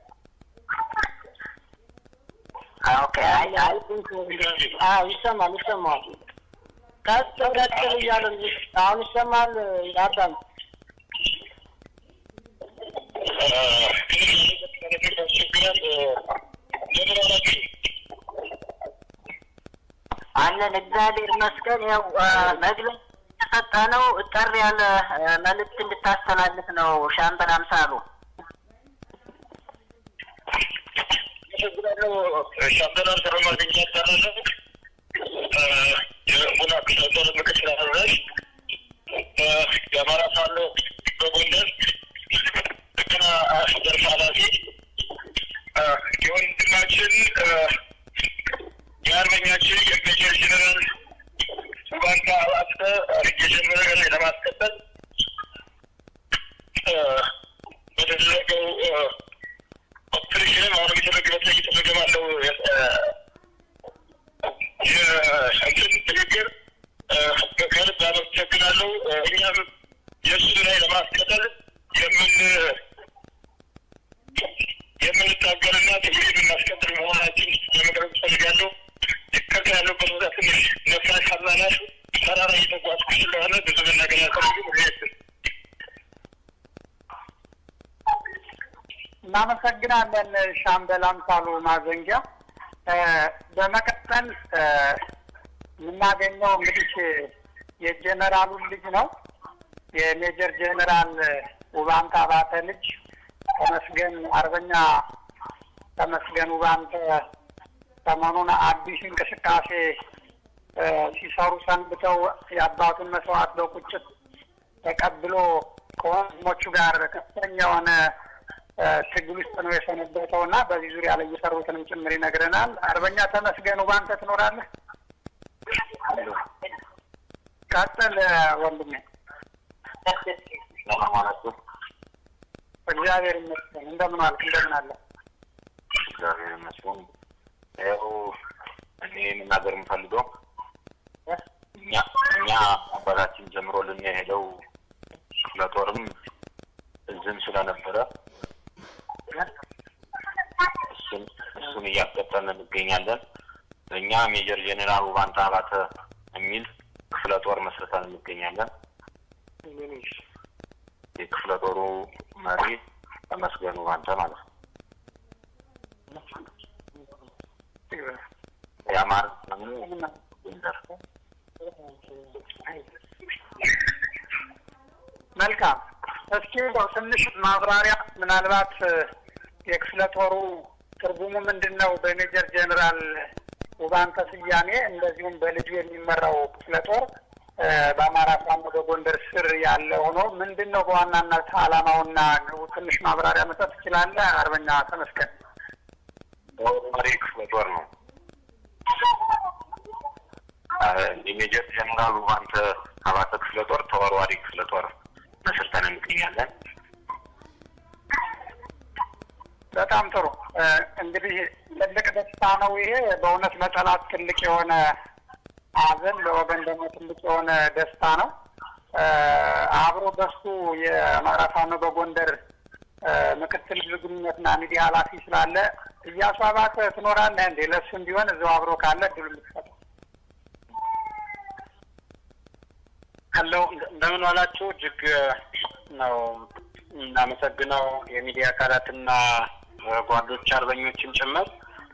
ኦኬ። ይሰማል ይሰማል። ቀጥል ቀጥል እያለ አሁን ይሰማል። አዳም አለን እግዚአብሔር ይመስገን። ያው መግለጽ የተሰጠ ነው። ጠር ያለ መልእክት እንድታስተላልፍ ነው ሻምበል አምሳሉ። ሻምበል አምሳሉ ማገኛ ይባላለሁ። የቡና ክፍለ ጦር ምክትል አዛዥ፣ የአማራ ፋኖ በጎንደር ጥገና ዘርፍ ኃላፊ የወንድማችን የአርበኛችን የሜጀር ጀነራል ባንታ አባተ የጀመረ ላይ ለማስቀጠል በተደረገው ኦፕሬሽን አሁንም የተደረገበት ላይ እየተደረገ ባለው የእንትን ንግግር ከልብ አመሰግናለሁ። እኛም የእሱን ላይ ለማስቀጠል የምን የምንታገልና ትግል የምናስቀጥል መሆናችን ለመቅረብ እፈልጋለሁ። ከዛ ያለበት ቦታ ትንሽ ነፋስ አዛናሽ ተራራ እየተጓዝኩ ስለሆነ ብዙ መናገር አልፈልግም። ሪያክት እናመሰግናለን ሻምበል አምሳሉ ማዘንጊያ። በመቀጠል የምናገኘው እንግዲህ የጀነራሉን ልጅ ነው። የሜጀር ጀነራል ውባንተ አባተ ልጅ ተመስገን አርበኛ ተመስገን ውባንተ ሰሞኑን አዲስ እንቅስቃሴ ሲሰሩ ሰንብተው የአባቱን መስዋዕት በቁጭት ተቀብሎ ከወንድሞቹ ጋር ከፍተኛ የሆነ ትግል ውስጥ ነው የሰነበተው እና በዚህ ዙሪያ ላይ እየሰሩትንም ጭምር ይነግረናል። አርበኛ ተመስገን ውባንተ ትኖራለህ? ቀጥል ወንድሜ። እግዚአብሔር ይመስገን። እንደምን ዋልክ? እንደምን አለ? እግዚአብሔር ይመስገን። ያው እኔ መናገር የምፈልገው እኛ እኛ አባታችን ጀምሮልን የሄደው ክፍለ ጦርም እዝም ስለነበረ እሱን እሱን እያስቀጠልን እንገኛለን። እኛ ሜጀር ጄኔራል ውባንታ አባተ የሚል ክፍለ ጦር መስርተን እንገኛለን። የክፍለ ጦሩ መሪ ተመስገን ውባንተ ማለት ነው። የአማራ ደግሞ ጎንደር መልካም። እስኪ እንደው ትንሽ ማብራሪያ ምናልባት የክፍለ ጦሩ ትርጉሙ ምንድን ነው? በሜጀር ጄኔራል ውባንተ ስያሜ እንደዚሁም በልጁ የሚመራው ክፍለ ጦር በአማራ ፋኖ በጎንደር ስር ያለ ሆኖ ምንድን ነው በዋናነት ዓላማውና ግቡ? ትንሽ ማብራሪያ መስጠት ትችላለህ? አርበኛ ተመስገን። መሪ ክፍለ ጦር ነው። የሜጀር ጀነራል ውባንተ አባተ ክፍለ ጦር ተወርዋሪ ክፍለ ጦር መስርተን እንገኛለን። በጣም ጥሩ። እንግዲህ ትልቅ ደስታ ነው ይሄ። በእውነት ለጠላት ትልቅ የሆነ ሐዘን፣ ለወገን ደግሞ ትልቅ የሆነ ደስታ ነው። አብሮ በሱ የአማራ ፋኖ በጎንደር ምክትል ግንኙነትና ሚዲያ ኃላፊ ስላለ እያሱ አባተ ትኖራለህ እንዴ? ለእሱም ቢሆን እዚው አብሮ ካለ እድሉ ልትሰጠው። አለው እንደምን ዋላችሁ። እጅግ ነው እናመሰግነው የሚዲያ አካላትና ጓዶች አርበኞችን ጭምር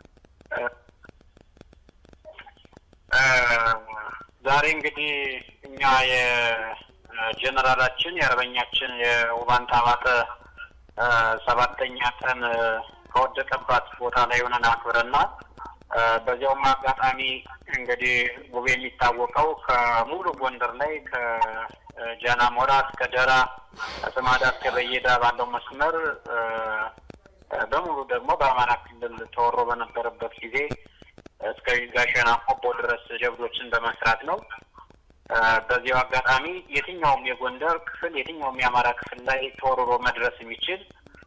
ዛሬ እንግዲህ እኛ የጀነራላችን የአርበኛችን የውባንታ አባተ ሰባተኛ ቀን ከወደቀባት ቦታ ላይ ሆነን አክብረናል። በዚያውም አጋጣሚ እንግዲህ ውብ የሚታወቀው ከሙሉ ጎንደር ላይ ከጃና ሞራ እስከ ደራ ከስማዳ እስከ በየዳ ባለው መስመር በሙሉ ደግሞ በአማራ ክልል ተወሮ በነበረበት ጊዜ እስከ ጋሸና ቆቦ ድረስ ጀብዶችን በመስራት ነው። በዚያው አጋጣሚ የትኛውም የጎንደር ክፍል የትኛውም የአማራ ክፍል ላይ ተወርሮ መድረስ የሚችል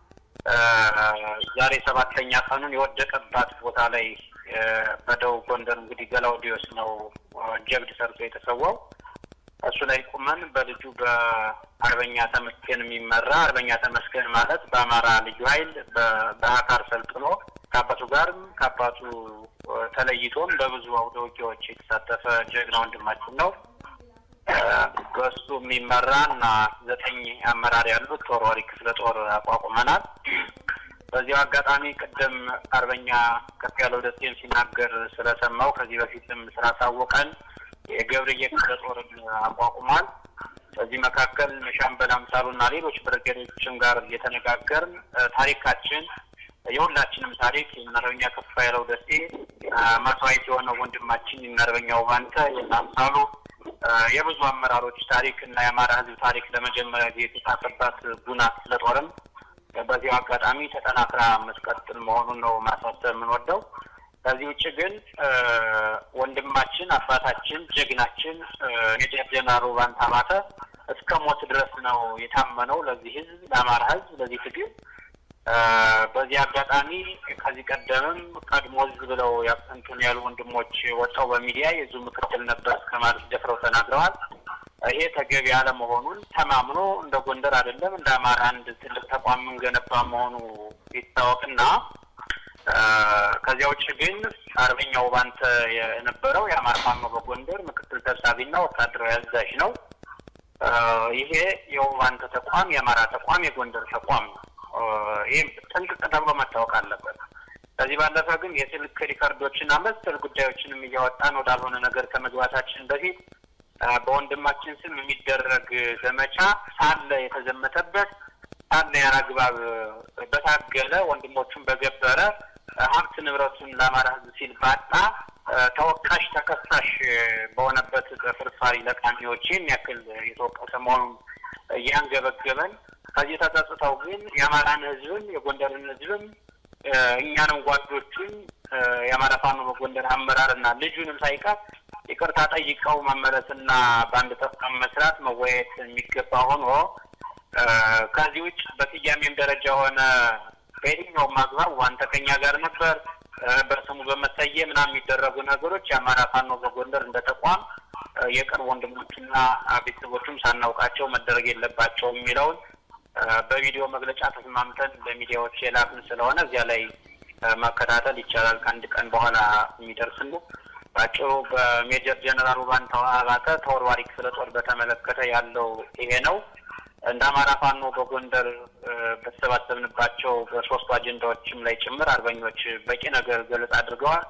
ዛሬ ሰባተኛ ቀኑን የወደቀባት ቦታ ላይ በደቡብ ጎንደር እንግዲህ ገላውዲዮስ ነው ጀብድ ሰርቶ የተሰዋው። እሱ ላይ ቁመን በልጁ በአርበኛ ተመስገን የሚመራ አርበኛ ተመስገን ማለት በአማራ ልዩ ኃይል በአካር ሰልጥኖ ከአባቱ ጋርም ከአባቱ ተለይቶም በብዙ አውደ ውጊያዎች የተሳተፈ ጀግና ወንድማችን ነው። በእሱ የሚመራ እና ዘጠኝ አመራር ያሉት ተወርዋሪ ክፍለ ጦር አቋቁመናል። በዚያው አጋጣሚ ቅድም አርበኛ ከፍ ያለው ደሴን ሲናገር ስለሰማው ከዚህ በፊትም ስላሳወቀን የገብርዬ ክፍለ ጦርን አቋቁሟል። በዚህ መካከል ሻምበል አምሳሉና ሌሎች ብርጌዶችም ጋር እየተነጋገርን ታሪካችን የሁላችንም ታሪክ የአርበኛ ከፍ ያለው ደሴ መስዋዕት የሆነው ወንድማችን የአርበኛ ውባንተ የአምሳሉ የብዙ አመራሮች ታሪክ እና የአማራ ሕዝብ ታሪክ ለመጀመሪያ ጊዜ የተጻፈባት ጉና ክፍለ ጦርም በዚሁ አጋጣሚ ተጠናክራ መስቀጥል መሆኑን ነው ማሳሰብ የምንወደው። ከዚህ ውጭ ግን ወንድማችን አባታችን ጀግናችን ሜጀር ጀነራል ውባንተ አባተ እስከ ሞት ድረስ ነው የታመነው ለዚህ ህዝብ፣ ለአማራ ህዝብ፣ ለዚህ ትግል። በዚህ አጋጣሚ ከዚህ ቀደምም ቀድሞ ህዝብ ብለው ያንቱን ያሉ ወንድሞች ወጣው በሚዲያ የዙ ምክትል ነበር እስከ ማለት ደፍረው ተናግረዋል። ይሄ ተገቢ አለመሆኑን ተማምኖ እንደ ጎንደር አይደለም እንደ አማራ አንድ ትልቅ ተቋም የምንገነባ መሆኑ ይታወቅና ከዚያ ውጭ ግን አርበኛው ባንተ የነበረው የአማራ ፋኖ በጎንደር ምክትል ሰብሳቢና ወታደራዊ አዛዥ ነው። ይሄ የውባንተ ተቋም የአማራ ተቋም የጎንደር ተቋም ነው። ይህም ጥንቅቅ ተብሎ መታወቅ አለበት። ከዚህ ባለፈ ግን የስልክ ሪከርዶችና መሰል ጉዳዮችንም እያወጣን ወዳልሆነ ነገር ከመግባታችን በፊት በወንድማችን ስም የሚደረግ ዘመቻ ሳለ የተዘመተበት ሳለ ያላግባብ በታገለ ወንድሞቹን በገበረ ሀብት ንብረቱን ለአማራ ሕዝብ ሲል ባጣ ተወቃሽ ተከሳሽ በሆነበት በፍርፋሪ ለቃሚዎች ይህን ያክል የተወቀሰ መሆኑን እያንገበገበን ከዚህ ተጸጽተው ግን የአማራን ሕዝብም የጎንደርን ሕዝብም እኛንም ጓዶቹን የአማራ ፋኖ በጎንደር አመራርና ልጁንም ሳይቀር ይቅርታ ጠይቀው መመለስና በአንድ ተቋም መስራት መወያየት የሚገባ ሆኖ ከዚህ ውጭ በስያሜም ደረጃ ሆነ በየትኛውም አግባብ ዋንተ ከኛ ጋር ነበር በስሙ በመሰየም ምናምን የሚደረጉ ነገሮች የአማራ ፋኖ በጎንደር እንደ ተቋም የቅርብ ወንድሞችና ቤተሰቦቹም ሳናውቃቸው መደረግ የለባቸውም የሚለውን በቪዲዮ መግለጫ ተስማምተን ለሚዲያዎች የላክን ስለሆነ እዚያ ላይ መከታተል ይቻላል። ከአንድ ቀን በኋላ የሚደርስ ነው። በአጭሩ በሜጀር ጀነራል ውባንታው አባተ ተወርዋሪ ክፍለ ጦር በተመለከተ ያለው ይሄ ነው። እንደ አማራ ፋኖ በጎንደር በተሰባሰብንባቸው በሶስቱ አጀንዳዎችም ላይ ጭምር አርበኞች በቂ ነገር ገለጽ አድርገዋል።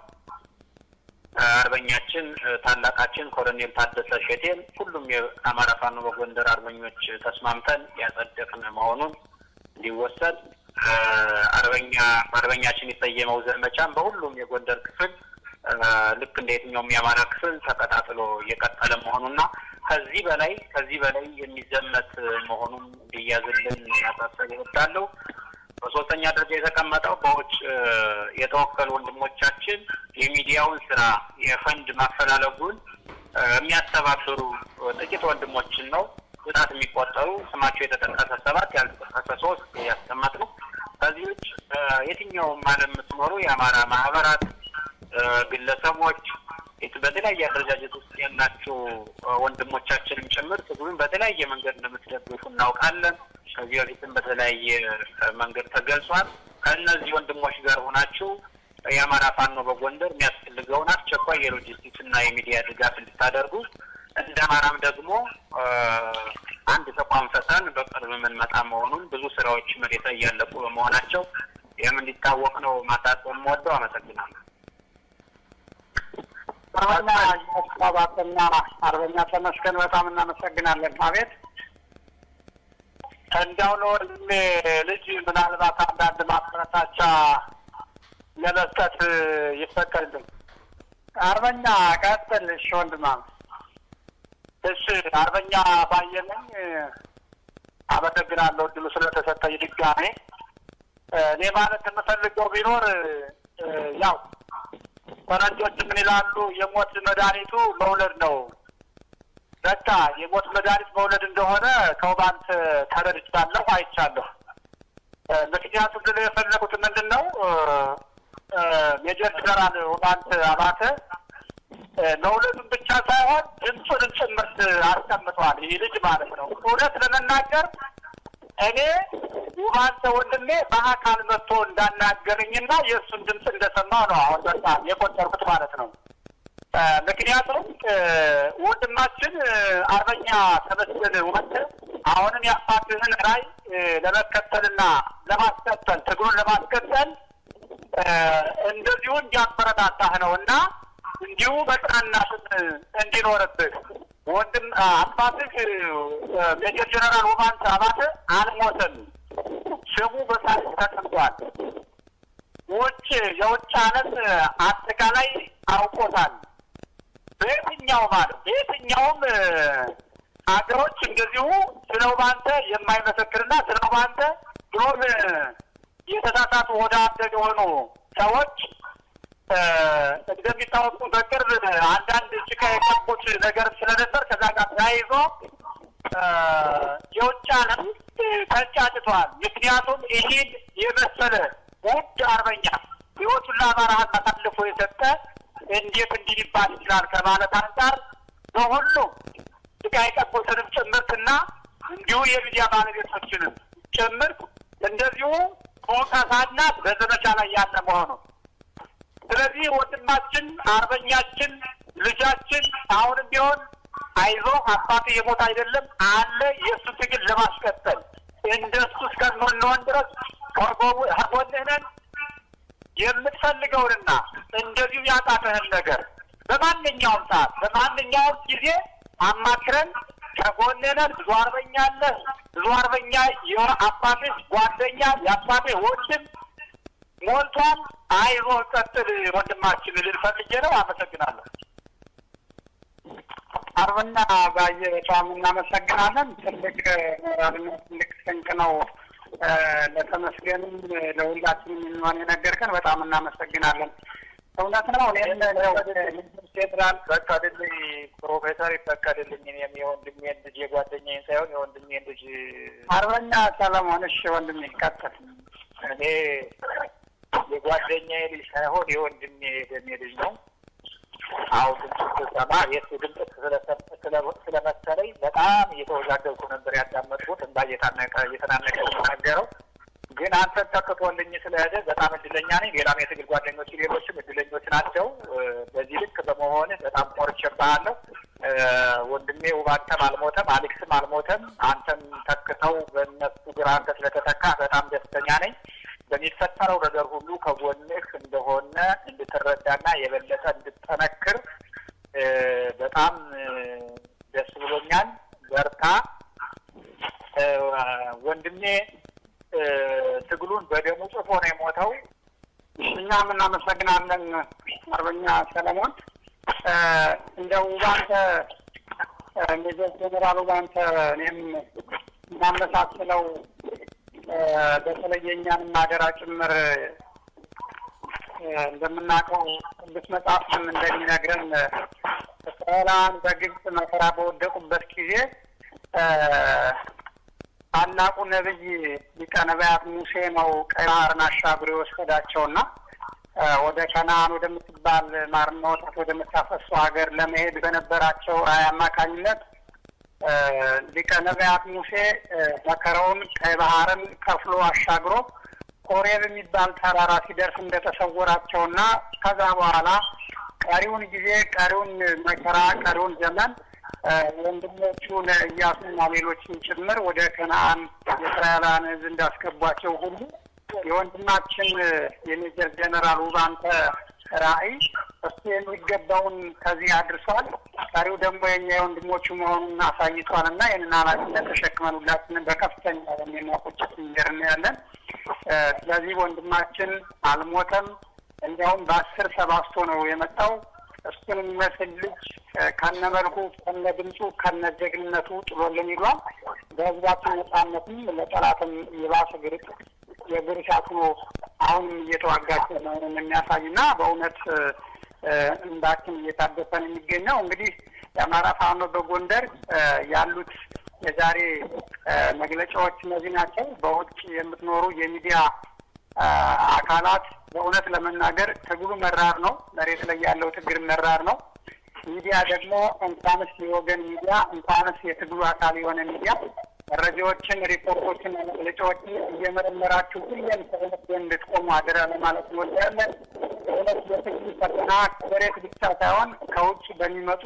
አርበኛችን ታላቃችን ኮሎኔል ታደሰ ሼቴን ሁሉም የአማራ ፋኖ በጎንደር አርበኞች ተስማምተን ያጸደቅን መሆኑን እንዲወሰድ አርበኛ አርበኛችን የሰየመው ዘመቻም በሁሉም የጎንደር ክፍል ልክ እንደ የትኛውም የአማራ ክፍል ተቀጣጥሎ እየቀጠለ መሆኑና ከዚህ በላይ ከዚህ በላይ የሚዘመት መሆኑን እንዲያዝልን ያሳሰብ ይወዳለሁ። በሶስተኛ ደረጃ የተቀመጠው በውጭ የተወከሉ ወንድሞቻችን የሚዲያውን ስራ የፈንድ ማፈላለጉን የሚያስተባብሩ ጥቂት ወንድሞችን ነው በጣት የሚቆጠሩ ስማቸው የተጠቀሰ ሰባት ያልተጠቀሰ ሶስት ያስቀመጥ ነው። ከዚህ ውጭ የትኛውም ዓለም የምትኖሩ የአማራ ማህበራት፣ ግለሰቦች በተለያየ አደረጃጀት ውስጥ ያላችሁ ወንድሞቻችንም ጭምር ትግሉን በተለያየ መንገድ እንደምትደግፉ እናውቃለን። ከዚህ በፊትም በተለያየ መንገድ ተገልጿል። ከእነዚህ ወንድሞች ጋር ሆናችሁ የአማራ ፋኖ በጎንደር የሚያስፈልገውን አስቸኳይ የሎጂስቲክስ እና የሚዲያ ድጋፍ እንድታደርጉ እንደ አማራም ደግሞ አንድ ተቋም ፈተን በቅርብ የምንመጣ መሆኑን ብዙ ስራዎች መሬት ላይ እያለቁ በመሆናቸው ይህም እንዲታወቅ ነው ማሳሰብ የምወደው። አመሰግናለሁ። አርበኛ አባተና አርበኛ ተመስገን በጣም እናመሰግናለን። አቤት እንዲያው ለወንድሜ ልጅ ምናልባት አንዳንድ ማበረታቻ ለመስጠት ይፈቀድልኝ። አርበኛ ቀጥል። እሺ ወንድማ እሺ አርበኛ ባየነኝ አመሰግናለሁ እድሉ ስለተሰጠኝ ድጋሜ። እኔ ማለት የምፈልገው ቢኖር ያው ፈረንጆች ምን ይላሉ? የሞት መድኃኒቱ መውለድ ነው። በቃ የሞት መድኃኒት መውለድ እንደሆነ ከውባንት ተረድቻለሁ፣ አይቻለሁ። ምክንያቱም ልል የፈለጉት ምንድን ነው ሜጀር ጀነራል ውባንት አባተ መውለዱን ብቻ ሳይሆን ድምፁንም ጭምርት አስቀምጠዋል። ይህ ልጅ ማለት ነው። እውነት ለመናገር እኔ ውባንተ ወንድሜ በአካል መጥቶ እንዳናገረኝና የእሱን ድምፅ እንደሰማው ነው አሁን በቃ የቆጠርኩት ማለት ነው። ምክንያቱም ወንድማችን አርበኛ ተመስገን ወንድ አሁንም የአባትህን ራዕይ ለመከተልና ለማስቀጠል ትግሩን ለማስቀጠል እንደዚሁ እንዲያበረታታህ ነው እና እንዲሁ በጽናናት እንዲኖርብህ ወንድም አባትህ ሜጀር ጀነራል ውባንተ አባተ አልሞተም። ስሙ በታሪክ ተቀምጧል። ውጭ የውጭ ዓለም አጠቃላይ አውቆታል። በየትኛው ማለት በየትኛውም ሀገሮች እንደዚሁ ስለ ውባንተ የማይመሰክርና ስለ ውባንተ ብሎም የተሳሳቱ ወደ አደግ የሆኑ ሰዎች እንደሚታወቁ በቅርብ አንዳንድ ጭቃ የቀቡት ነገር ስለነበር ከዛ ጋር ተያይዞ የውጭ ዓለም ተንጫጭቷል። ምክንያቱም ይህን የመሰለ ውድ አርበኛ ሕይወቱን ለአማራ ሕዝብ አሳልፎ የሰጠ እንዴት እንዲህ ሊባል ይችላል ከማለት አንጻር በሁሉም ጭቃ የቀቡትንም ጭምርትና እንዲሁ የሚዲያ ባለቤቶችንም ጭምርት እንደዚሁ በወቀሳና በዘመቻ ላይ ያለ መሆኑ ስለዚህ ወንድማችን አርበኛችን ልጃችን አሁንም ቢሆን አይዞ አባቴ የሞት አይደለም አለ የእሱ ትግል ለማስቀጠል እንደሱ እስከምንሆን ድረስ ከጎንህ ነን። የምትፈልገውንና እንደዚሁ ያጣተህን ነገር በማንኛውም ሰዓት በማንኛውም ጊዜ አማክረን ከጎንህ ነን። ብዙ አርበኛ አለ። ብዙ አርበኛ የአባትህ ጓደኛ የአባትህ ወንድም ሞልቷል። አይዞ ቀጥል ወንድማችን ልል ፈልጌ ነው። አመሰግናለሁ። አርበኛ ባየ በጣም እናመሰግናለን። ትልቅ ሞራልና ትልቅ ስንቅ ነው። ለተመስገንም ለሁላችንም የሚሆን የነገርከን በጣም እናመሰግናለን። እውነት ነው። እኔም ፌዴራል ፈቀድልኝ፣ ፕሮፌሰር ይፈቀድልኝ። እኔም የወንድሜን ልጅ የጓደኛዬን ሳይሆን የወንድሜን ልጅ አርበኛ ሰለሞን። እሺ ወንድሜ ይቀጥል። እኔ የጓደኛዬ ልጅ ሳይሆን የወንድሜ የደሜ ልጅ ነው። አሁን ድምፅ ስሰማ የእሱ ድምፅ ስለመሰለኝ በጣም እየተወዛገብኩ ነበር ያዳመጥኩት። እንባ እየተናነቀ የተናነቀ የተናገረው ግን አንተን ተክቶልኝ ስለሄደ በጣም እድለኛ ነኝ። ሌላም የትግል ጓደኞች ሌሎችም እድለኞች ናቸው። በዚህ ልክ በመሆንህ በጣም ኮርቼብሃለሁ። ወንድሜ ውባንተም አልሞተም፣ አሌክስም አልሞተም። አንተም ተክተው በእነሱ ግራ አንተ ስለተተካ በጣም ደስተኛ ነኝ። በሚፈጠረው ነገር ሁሉ ከጎንህ እንደሆነ እንድትረዳና የበለጠ እንድጠነክር በጣም ደስ ብሎኛል። በርታ ወንድሜ። ትግሉን በደሙ ጽፎ ነው የሞተው። እኛም እናመሰግናለን አርበኛ ሰለሞን። እንደው ባንተ ሜጀር ጀኔራሉ ባንተ እኔም እናመሳስለው በተለይ የእኛንም አደራ ጭምር እንደምናውቀው ቅዱስ መጽሐፍም እንደሚነግረን እስራኤላውያን በግብፅ መከራ በወደቁበት ጊዜ ታላቁ ነቢይ ሊቀ ነቢያት ሙሴ ነው ቀይ ባህርን አሻግሮ የወሰዳቸውና ወደ ከነአን ወደምትባል ማርና ወተት ወደምታፈሰው ሀገር ለመሄድ በነበራቸው ራዕይ አማካኝነት ሊቀ ነቢያት ሙሴ መከራውን ቀይ ባህርን ከፍሎ አሻግሮ ኮሬብ የሚባል ተራራ ሲደርስ እንደተሰወራቸውና ከዛ በኋላ ቀሪውን ጊዜ ቀሪውን መከራ ቀሪውን ዘመን ወንድሞቹን እያሱና ሌሎችን ጭምር ወደ ከነአን የእስራኤላውያን ሕዝብ እንዳስገቧቸው ሁሉ የወንድማችን የሜጀር ጀነራል ውባንተ ራዕይ እሱ የሚገባውን ከዚህ አድርሷል። ቀሪው ደግሞ የኛ የወንድሞቹ መሆኑን አሳይቷል እና ይህንን ኃላፊነት ተሸክመን ሁላችንም በከፍተኛ የሚያቆጭት እንጀር ያለን። ስለዚህ ወንድማችን አልሞተም። እንዲያውም በአስር ሰባስቶ ነው የመጣው። እሱን የሚመስል ልጅ ከነ መልኩ ከነ ድምፁ ከነ ጀግንነቱ ጥሎልን ይሏል። በህዝባችን ነጻነትም ለጠላትም የባሰ ግርጥ የግርሻት ሆኖ አሁንም እየተዋጋቸው መሆኑን የሚያሳይ እና በእውነት እንባችን እየታደሰን የሚገኘው እንግዲህ የአማራ ፋኖ በጎንደር ያሉት የዛሬ መግለጫዎች እነዚህ ናቸው። በውጭ የምትኖሩ የሚዲያ አካላት በእውነት ለመናገር ትግሉ መራር ነው። መሬት ላይ ያለው ትግል መራር ነው። ሚዲያ ደግሞ እንኳንስ የወገን ሚዲያ እንኳንስ የትግሉ አካል የሆነ ሚዲያ መረጃዎችን፣ ሪፖርቶችን፣ መግለጫዎችን እየመረመራችሁ ሁሌም ከእውነት ጎን እንድትቆሙ አደራ ለማለት እንወዳለን። እውነት የትግሉ ፈተና ከመሬት ብቻ ሳይሆን ከውጭ በሚመጡ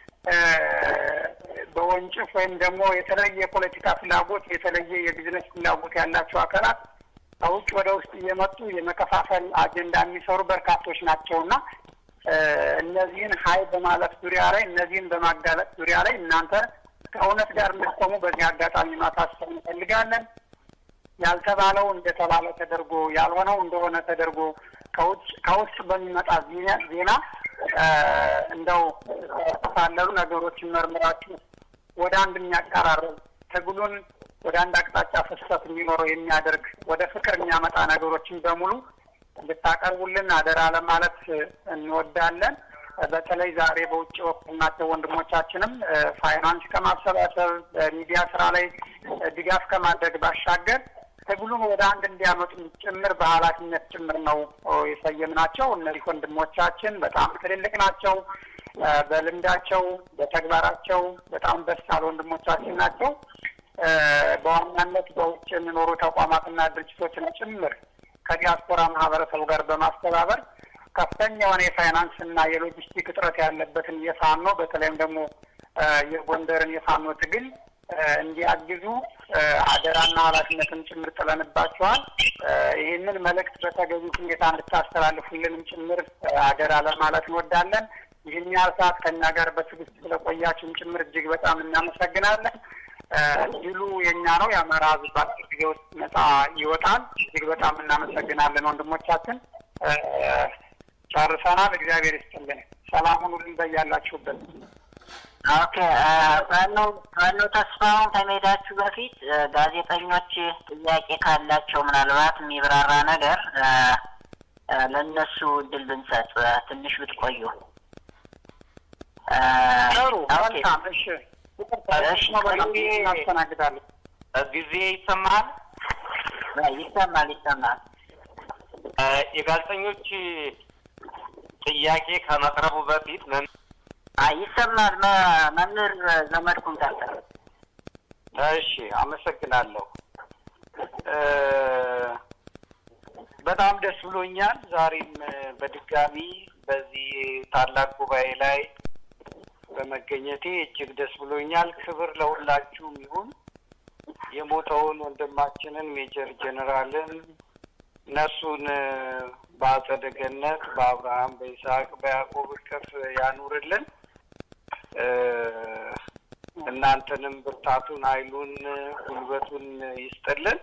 በወንጭፍ ወይም ደግሞ የተለየ የፖለቲካ ፍላጎት የተለየ የቢዝነስ ፍላጎት ያላቸው አካላት ከውጭ ወደ ውስጥ እየመጡ የመከፋፈል አጀንዳ የሚሰሩ በርካቶች ናቸውና እነዚህን ሀይ በማለት ዙሪያ ላይ እነዚህን በማጋለጥ ዙሪያ ላይ እናንተ ከእውነት ጋር እንድትቆሙ በዚህ አጋጣሚ ማሳሰብ እንፈልጋለን። ያልተባለው እንደተባለ ተደርጎ ያልሆነው እንደሆነ ተደርጎ ከውጭ ከውስጥ በሚመጣ ዜና እንደው ሳለሉ ነገሮችን መርምራችሁ ወደ አንድ የሚያቀራርብ ትግሉን ወደ አንድ አቅጣጫ ፍሰት እንዲኖረው የሚያደርግ ወደ ፍቅር የሚያመጣ ነገሮችን በሙሉ እንድታቀርቡልን አደራ ለማለት እንወዳለን። በተለይ ዛሬ በውጭ በኩል ናቸው ወንድሞቻችንም ፋይናንስ ከማሰባሰብ በሚዲያ ስራ ላይ ድጋፍ ከማድረግ ባሻገር ትግሉን ወደ አንድ እንዲያመጡ ጭምር በኃላፊነት ጭምር ነው የሰየምናቸው። እነዚህ ወንድሞቻችን በጣም ትልልቅ ናቸው። በልምዳቸው በተግባራቸው በጣም በሳል ወንድሞቻችን ናቸው። በዋናነት በውጭ የሚኖሩ ተቋማትና ድርጅቶችን ጭምር ከዲያስፖራ ማህበረሰቡ ጋር በማስተባበር ከፍተኛ የሆነ የፋይናንስ እና የሎጂስቲክ እጥረት ያለበትን የፋኖ በተለይም ደግሞ የጎንደርን የፋኖ ትግል እንዲያግዙ አደራና ኃላፊነትን ጭምር ጥለንባቸዋል። ይህንን መልእክት በተገቢ ሁኔታ እንድታስተላልፉልንም ጭምር አደራ ለማለት እንወዳለን። ይህን ያህል ሰዓት ከእኛ ጋር በትዕግስት ስለቆያችሁም ጭምር እጅግ በጣም እናመሰግናለን። ድሉ የእኛ ነው። የአማራ ሕዝብ በአጭር ጊዜ ውስጥ ነጻ ይወጣል። እጅግ በጣም እናመሰግናለን ወንድሞቻችን። ጨርሰናል። እግዚአብሔር ይስጥልን። ሰላም ሁኑልን በያላችሁበት። ኦኬ ዋናው ዋናው ተስፋውን ከመሄዳችሁ በፊት ጋዜጠኞች ጥያቄ ካላቸው ምናልባት የሚብራራ ነገር ለእነሱ እድል ብንሰጥ ትንሽ ብትቆዩ ጥሩ። መልካም። እሺ፣ እናስተናግዳለን። ጊዜ ይሰማል ይሰማል ይሰማል። የጋዜጠኞች ጥያቄ ከመቅረቡ በፊት ይሰማል። መምህር ዘመድኩን ቀጥል። እሺ፣ አመሰግናለሁ። በጣም ደስ ብሎኛል። ዛሬም እ፣ በድጋሚ በዚህ ታላቅ ጉባኤ ላይ በመገኘቴ እጅግ ደስ ብሎኛል። ክብር ለሁላችሁም ይሁን። የሞተውን ወንድማችንን ሜጀር ጄኔራልን ነፍሱን እ፣ በአጸደ ገነት በአብርሃም በይስሐቅ በያዕቆብ እቅፍ ያኑርልን። እ፣ እናንተንም ብርታቱን፣ ኃይሉን፣ ጉልበቱን ይስጥልን።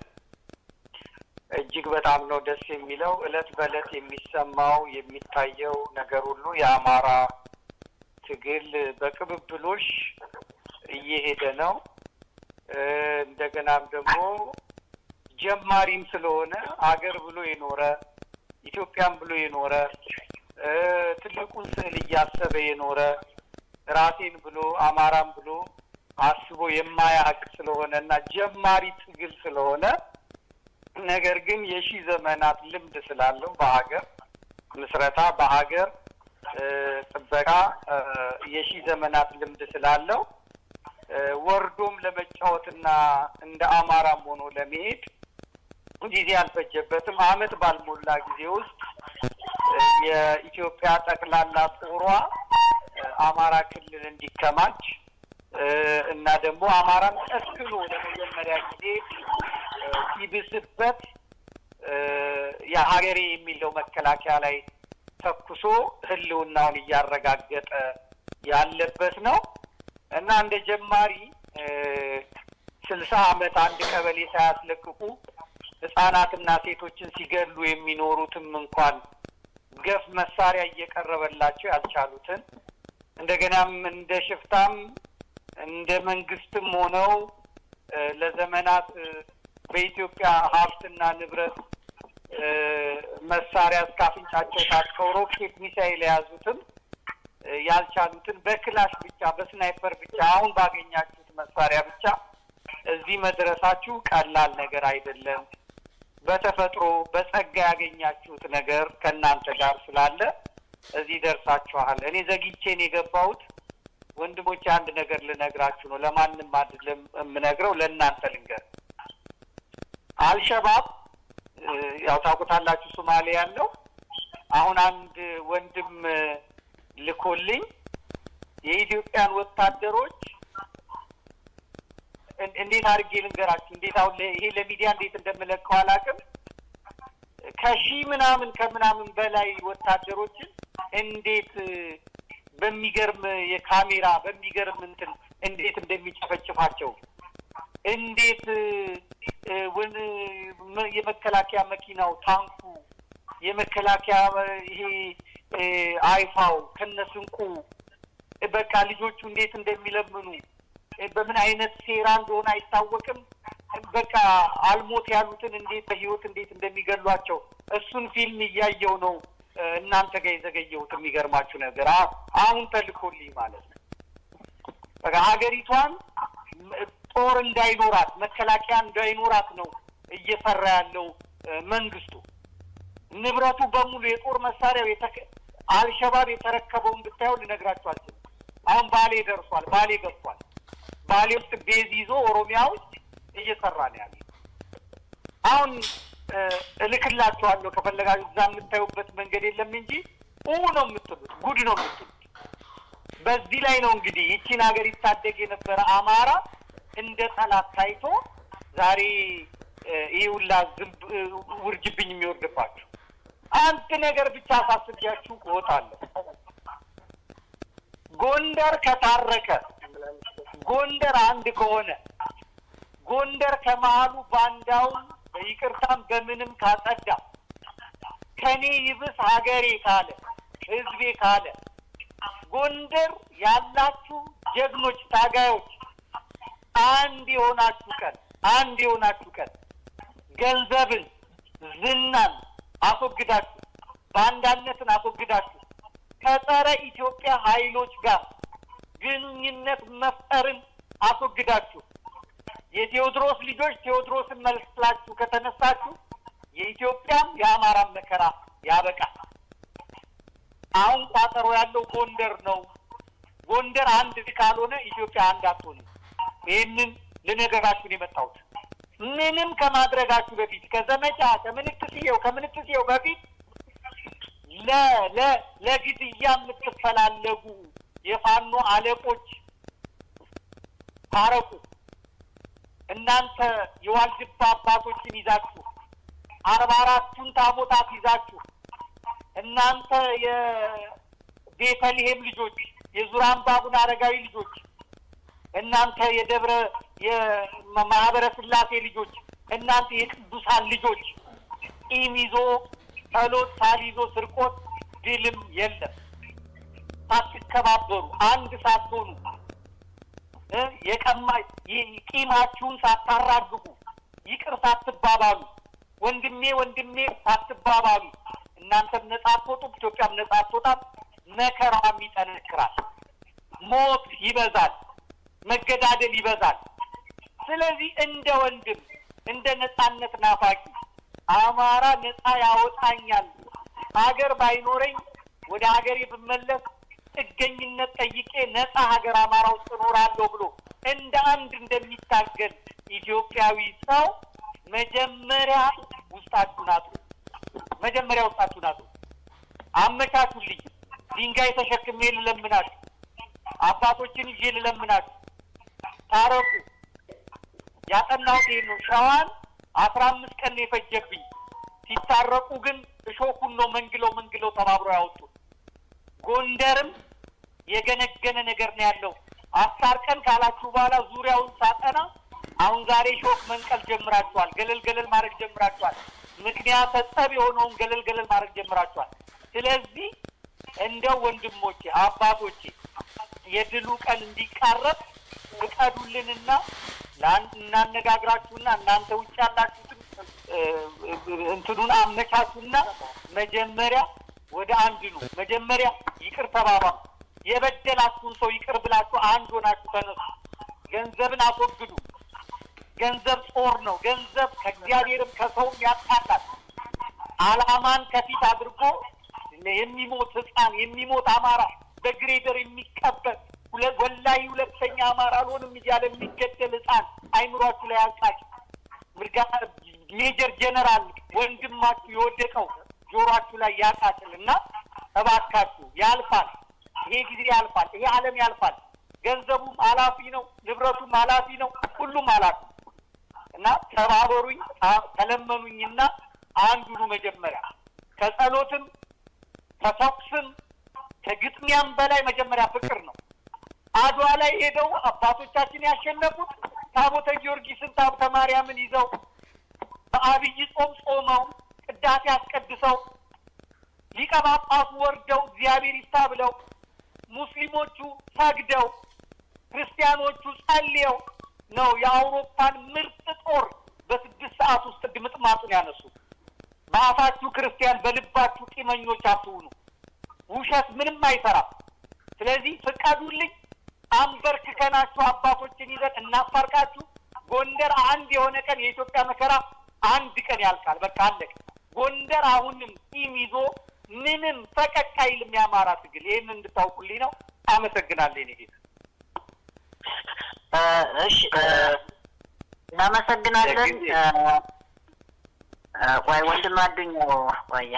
እጅግ በጣም ነው ደስ የሚለው። እለት በእለት የሚሰማው የሚታየው ነገር ሁሉ የአማራ ትግል በቅብብሎሽ እየሄደ ነው። እ፣ እንደገናም ደግሞ ጀማሪም ስለሆነ አገር ብሎ የኖረ ኢትዮጵያን ብሎ የኖረ እ፣ ትልቁን ስዕል እያሰበ የኖረ ራሴን ብሎ አማራን ብሎ አስቦ የማያውቅ ስለሆነ እና ጀማሪ ትግል ስለሆነ ነገር ግን የሺህ ዘመናት ልምድ ስላለው በሀገር ምስረታ በሀገር እ፣ ጥበቃ እ፣ የሺህ ዘመናት ልምድ ስላለው እ፣ ወርዶም ለመጫወትና እንደ አማራም ሆኖ ለመሄድ ጊዜ አልፈጀበትም። ዓመት ባልሞላ ጊዜ ውስጥ እ፣ የኢትዮጵያ ጠቅላላ ጦሯ እ፣ አማራ ክልል እንዲከማች እ፣ እና ደግሞ አማራን ጠቅሎ ለመጀመሪያ ጊዜ እ፣ ሲብስበት እ፣ የሀገሬ የሚለው መከላከያ ላይ ተኩሶ ሕልውናውን እያረጋገጠ ያለበት ነው እና እንደ ጀማሪ እ፣ ስልሳ ዓመት አንድ ቀበሌ ሳያስለቅቁ ህጻናትና ሴቶችን ሲገሉ የሚኖሩትም እንኳን ገፍ መሳሪያ እየቀረበላቸው ያልቻሉትን እንደገናም እንደ ሽፍታም እንደ መንግስትም ሆነው እ፣ ለዘመናት እ፣ በኢትዮጵያ ሀብትና ንብረት እ፣ መሳሪያ እስከ አፍንጫቸው ታጥቀው ሮኬት ሚሳይል የያዙትም እ፣ ያልቻሉትን በክላሽ ብቻ በስናይፐር ብቻ አሁን ባገኛችሁት መሳሪያ ብቻ እዚህ መድረሳችሁ ቀላል ነገር አይደለም። በተፈጥሮ በጸጋ ያገኛችሁት ነገር ከእናንተ ጋር ስላለ እዚህ ደርሳችኋል። እኔ ዘግቼን የገባሁት ወንድሞቼ አንድ ነገር ልነግራችሁ ነው። ለማንም አይደለም የምነግረው፣ ለእናንተ ልንገር። አልሸባብ እ፣ ያው ታውቁታላችሁ፣ ሶማሌ ያለው አሁን አንድ ወንድም እ፣ ልኮልኝ የኢትዮጵያን ወታደሮች እን- እንዴት አድርጌ ልንገራችሁ? እንዴት አሁን ለ- ይሄ ለሚዲያ እንዴት እንደምለቀው አላውቅም። ከሺህ ምናምን ከምናምን በላይ ወታደሮችን እንዴት እ፣ በሚገርም የካሜራ በሚገርም እንትን እንዴት እንደሚጨፈጭፋቸው እንዴት እ፣ እ፣ ወን መ- የመከላከያ መኪናው ታንኩ የመከላከያ እ፣ ይሄ እ፣ አይፋው ከነስንቁ እ፣ በቃ ልጆቹ እንዴት እንደሚለምኑ እ፣ በምን አይነት ሴራ እንደሆነ አይታወቅም። በቃ አልሞት ያሉትን እንዴት በህይወት እንዴት እንደሚገሏቸው እሱን ፊልም እያየው ነው እ፣ እናንተ ጋር የዘገየሁት። የሚገርማችሁ ነገር አ- አሁን ተልኮልኝ ማለት ነው። በቃ ሀገሪቷን ም- ጦር እንዳይኖራት መከላከያ እንዳይኖራት ነው እየሰራ ያለው እ፣ መንግስቱ። ንብረቱ በሙሉ የጦር መሳሪያው የተከ- አልሸባብ የተረከበውን ብታየው ልነግራችሁ አልችልም። አሁን ባሌ ደርሷል። ባሌ ገብቷል። ባሌ ውስጥ ቤዝ ይዞ ኦሮሚያ ውስጥ እየሰራ ነው ያለ። አሁን እ፣ እልክላችኋለሁ ከፈለጋችሁ እዛ የምታዩበት መንገድ የለም እንጂ ኡ ነው የምትሉት፣ ጉድ ነው የምትሉት። በዚህ ላይ ነው እንግዲህ ይቺን ሀገር ይታደግ የነበረ አማራ እንደ ጠላት ታይቶ ዛሬ እ፣ ይህ ሁላ ዝንብ እ፣ ውርጅብኝ የሚወርድባችሁ አንድ ነገር ብቻ አሳስቢያችሁ እወጣለሁ። ጎንደር ከታረቀ ጎንደር አንድ ከሆነ ጎንደር ከመሀሉ ባንዳውን በይቅርታም በምንም ካጸዳ ከኔ ይብስ ሀገሬ ካለ ህዝቤ ካለ ጎንደር ያላችሁ ጀግኖች ታጋዮች አንድ የሆናችሁ ቀን አንድ የሆናችሁ ቀን ገንዘብን፣ ዝናን አስወግዳችሁ ባንዳነትን አስወግዳችሁ ከጸረ ኢትዮጵያ ኃይሎች ጋር ግንኙነት መፍጠርን አስወግዳችሁ የቴዎድሮስ ልጆች ቴዎድሮስን መስላችሁ ከተነሳችሁ የኢትዮጵያም የአማራም መከራ ያበቃል። አሁን ቋጠሮ ያለው ጎንደር ነው። ጎንደር አንድ ካልሆነ ኢትዮጵያ አንድ አትሆንም። ይህንን ልነገራችሁን የመጣሁት ምንም ከማድረጋችሁ በፊት ከዘመቻ ከምንትስየው ከምንትስየው በፊት ለ ለ ለግድያ የምትፈላለጉ የፋኖ አለቆች ታረቁ። እናንተ የዋልድባ አባቶችን ይዛችሁ አርባ አራቱን ታቦታት ይዛችሁ እናንተ የቤተልሔም ልጆች የዙራምባ አቡነ አረጋዊ ልጆች እናንተ የደብረ የማህበረ ስላሴ ልጆች እናንተ የቅዱሳን ልጆች ቂም ይዞ ጸሎት ሳልይዞ ስርቆት ድልም የለም። ሳትከባበሩ አንድ ሳትሆኑ እ የቀማ ቂማችሁን ሳታራግቡ ይቅር ሳትባባሉ ወንድሜ ወንድሜ ሳትባባሉ እናንተም ነጻ አትወጡም፣ ኢትዮጵያም ነጻ አትወጣም። መከራም ይጠነክራል፣ ሞት ይበዛል፣ መገዳደል ይበዛል። ስለዚህ እንደ ወንድም እንደ ነጻነት ናፋቂ አማራ ነጻ ያወጣኛል፣ ሀገር ባይኖረኝ ወደ ሀገሬ ብመለስ ጥገኝነት ጠይቄ ነጻ ሀገር አማራ ውስጥ እኖራለሁ ብሎ እንደ አንድ እንደሚታገል ኢትዮጵያዊ ሰው መጀመሪያ ውስጣችሁን አጡ። መጀመሪያ ውስጣችሁን አጡ። አመቻቹልኝ። ድንጋይ ተሸክሜ ልለምናችሁ፣ አባቶችን ይዤ ልለምናችሁ፣ ታረቁ። ያጠናሁት ይሄን ነው። ሸዋን አስራ አምስት ቀን ነው የፈጀብኝ። ሲታረቁ ግን እሾኩን ነው መንግለው መንግለው ተባብረው ያወጡ። ጎንደርም የገነገነ ነገር ነው ያለው። አስታርቀን ካላችሁ በኋላ ዙሪያውን ሳጠና አሁን ዛሬ ሾክ መንቀል ጀምራችኋል። ገለል ገለል ማድረግ ጀምራችኋል። ምክንያተ ጸብ የሆነውን ገለል ገለል ማድረግ ጀምራችኋል። ስለዚህ እንደው ወንድሞቼ አባቶቼ የድሉ ቀን እንዲቃረብ ፍቀዱልንና እናነጋግራችሁና እናንተ ውጭ ያላችሁትን እንትኑን አመቻቹና መጀመሪያ ወደ አንድ ነው። መጀመሪያ ይቅር ተባባሉ። የበደላችሁን ሰው ይቅር ብላችሁ አንድ ሆናችሁ ተነሱ። ገንዘብን አስወግዱ። ገንዘብ ጦር ነው። ገንዘብ ከእግዚአብሔርም ከሰውም ያጣላል። አላማን ከፊት አድርጎ የሚሞት ሕፃን የሚሞት አማራ በግሬደር የሚቀበል ወላይ ሁለተኛ አማራ አልሆንም እያለ የሚገደል ሕፃን አይምሯችሁ ላይ ያልቃችሁ። ምርጋ ሜጀር ጀነራል ወንድማችሁ የወደቀው ጆሯችሁ ላይ ያቃጥል እና እባካችሁ ያልፋል። ይሄ ጊዜ ያልፋል። ይሄ ዓለም ያልፋል። ገንዘቡም ኃላፊ ነው፣ ንብረቱም ኃላፊ ነው፣ ሁሉም ኃላፊ እና ተባበሩኝ፣ ተለመኑኝና አንዱኑ መጀመሪያ ከጸሎትም ከተኩስም ከግጥሚያም በላይ መጀመሪያ ፍቅር ነው። አድዋ ላይ ሄደው አባቶቻችን ያሸነፉት ታቦተ ጊዮርጊስን ታቦተ ማርያምን ይዘው በአብይ ጾም ጾመው ቅዳሴ አስቀድሰው ሊቀ ጳጳሱ ወርደው እግዚአብሔር ይስታ ብለው ሙስሊሞቹ ሰግደው ክርስቲያኖቹ ጸልየው ነው የአውሮፓን ምርጥ ጦር በስድስት ሰዓት ውስጥ ድምጥማጡን ያነሱ። በአፋችሁ ክርስቲያን በልባችሁ ቂመኞች አትሁኑ። ውሸት ምንም አይሰራም። ስለዚህ ፍቀዱልኝ፣ አንበርክከናችሁ አባቶችን ይዘን እናስታርቃችሁ። ጎንደር አንድ የሆነ ቀን የኢትዮጵያ መከራ አንድ ቀን ያልቃል። በቃ አለቀ። ጎንደር አሁንም ቂም ይዞ ምንም ፈቀቅ አይልም የአማራ ትግል። ይህን እንድታውቁልኝ ነው። አመሰግናለሁ። ኔ ጌታ እሺ፣ እናመሰግናለን። ቆይ ወንድም አዱኛው ቆየ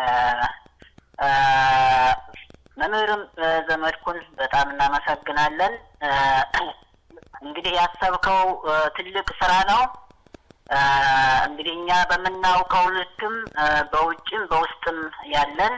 መምህርም ዘመድኩን በጣም እናመሰግናለን። እንግዲህ ያሰብከው ትልቅ ስራ ነው። እንግዲህ እኛ በምናውቀው ልክም በውጭም በውስጥም ያለን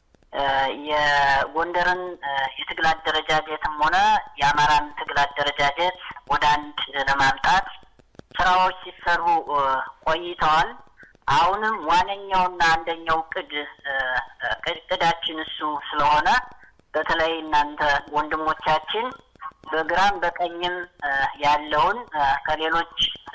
የጎንደርን የትግል አደረጃጀትም ሆነ የአማራን ትግል አደረጃጀት ወደ አንድ ለማምጣት ስራዎች ሲሰሩ ቆይተዋል። አሁንም ዋነኛውና አንደኛው ቅድ ቅዳችን እሱ ስለሆነ በተለይ እናንተ ወንድሞቻችን በግራም በቀኝም ያለውን ከሌሎች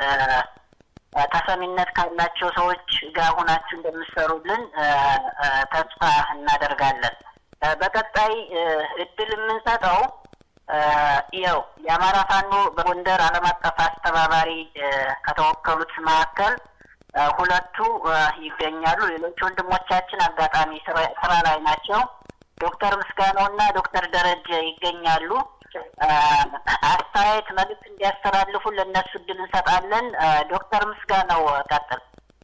ተሰሚነት ካላቸው ሰዎች ጋር ሆናችሁ እንደምትሰሩልን ተስፋ እናደርጋለን። በቀጣይ እድል የምንሰጠው ያው የአማራ ፋኖ በጎንደር ዓለም አቀፍ አስተባባሪ ከተወከሉት መካከል ሁለቱ ይገኛሉ። ሌሎች ወንድሞቻችን አጋጣሚ ስራ ላይ ናቸው። ዶክተር ምስጋናው እና ዶክተር ደረጀ ይገኛሉ። አስተያየት መልዕክት እንዲያስተላልፉ ለእነሱ እድል እንሰጣለን። ዶክተር ምስጋናው ቀጥል።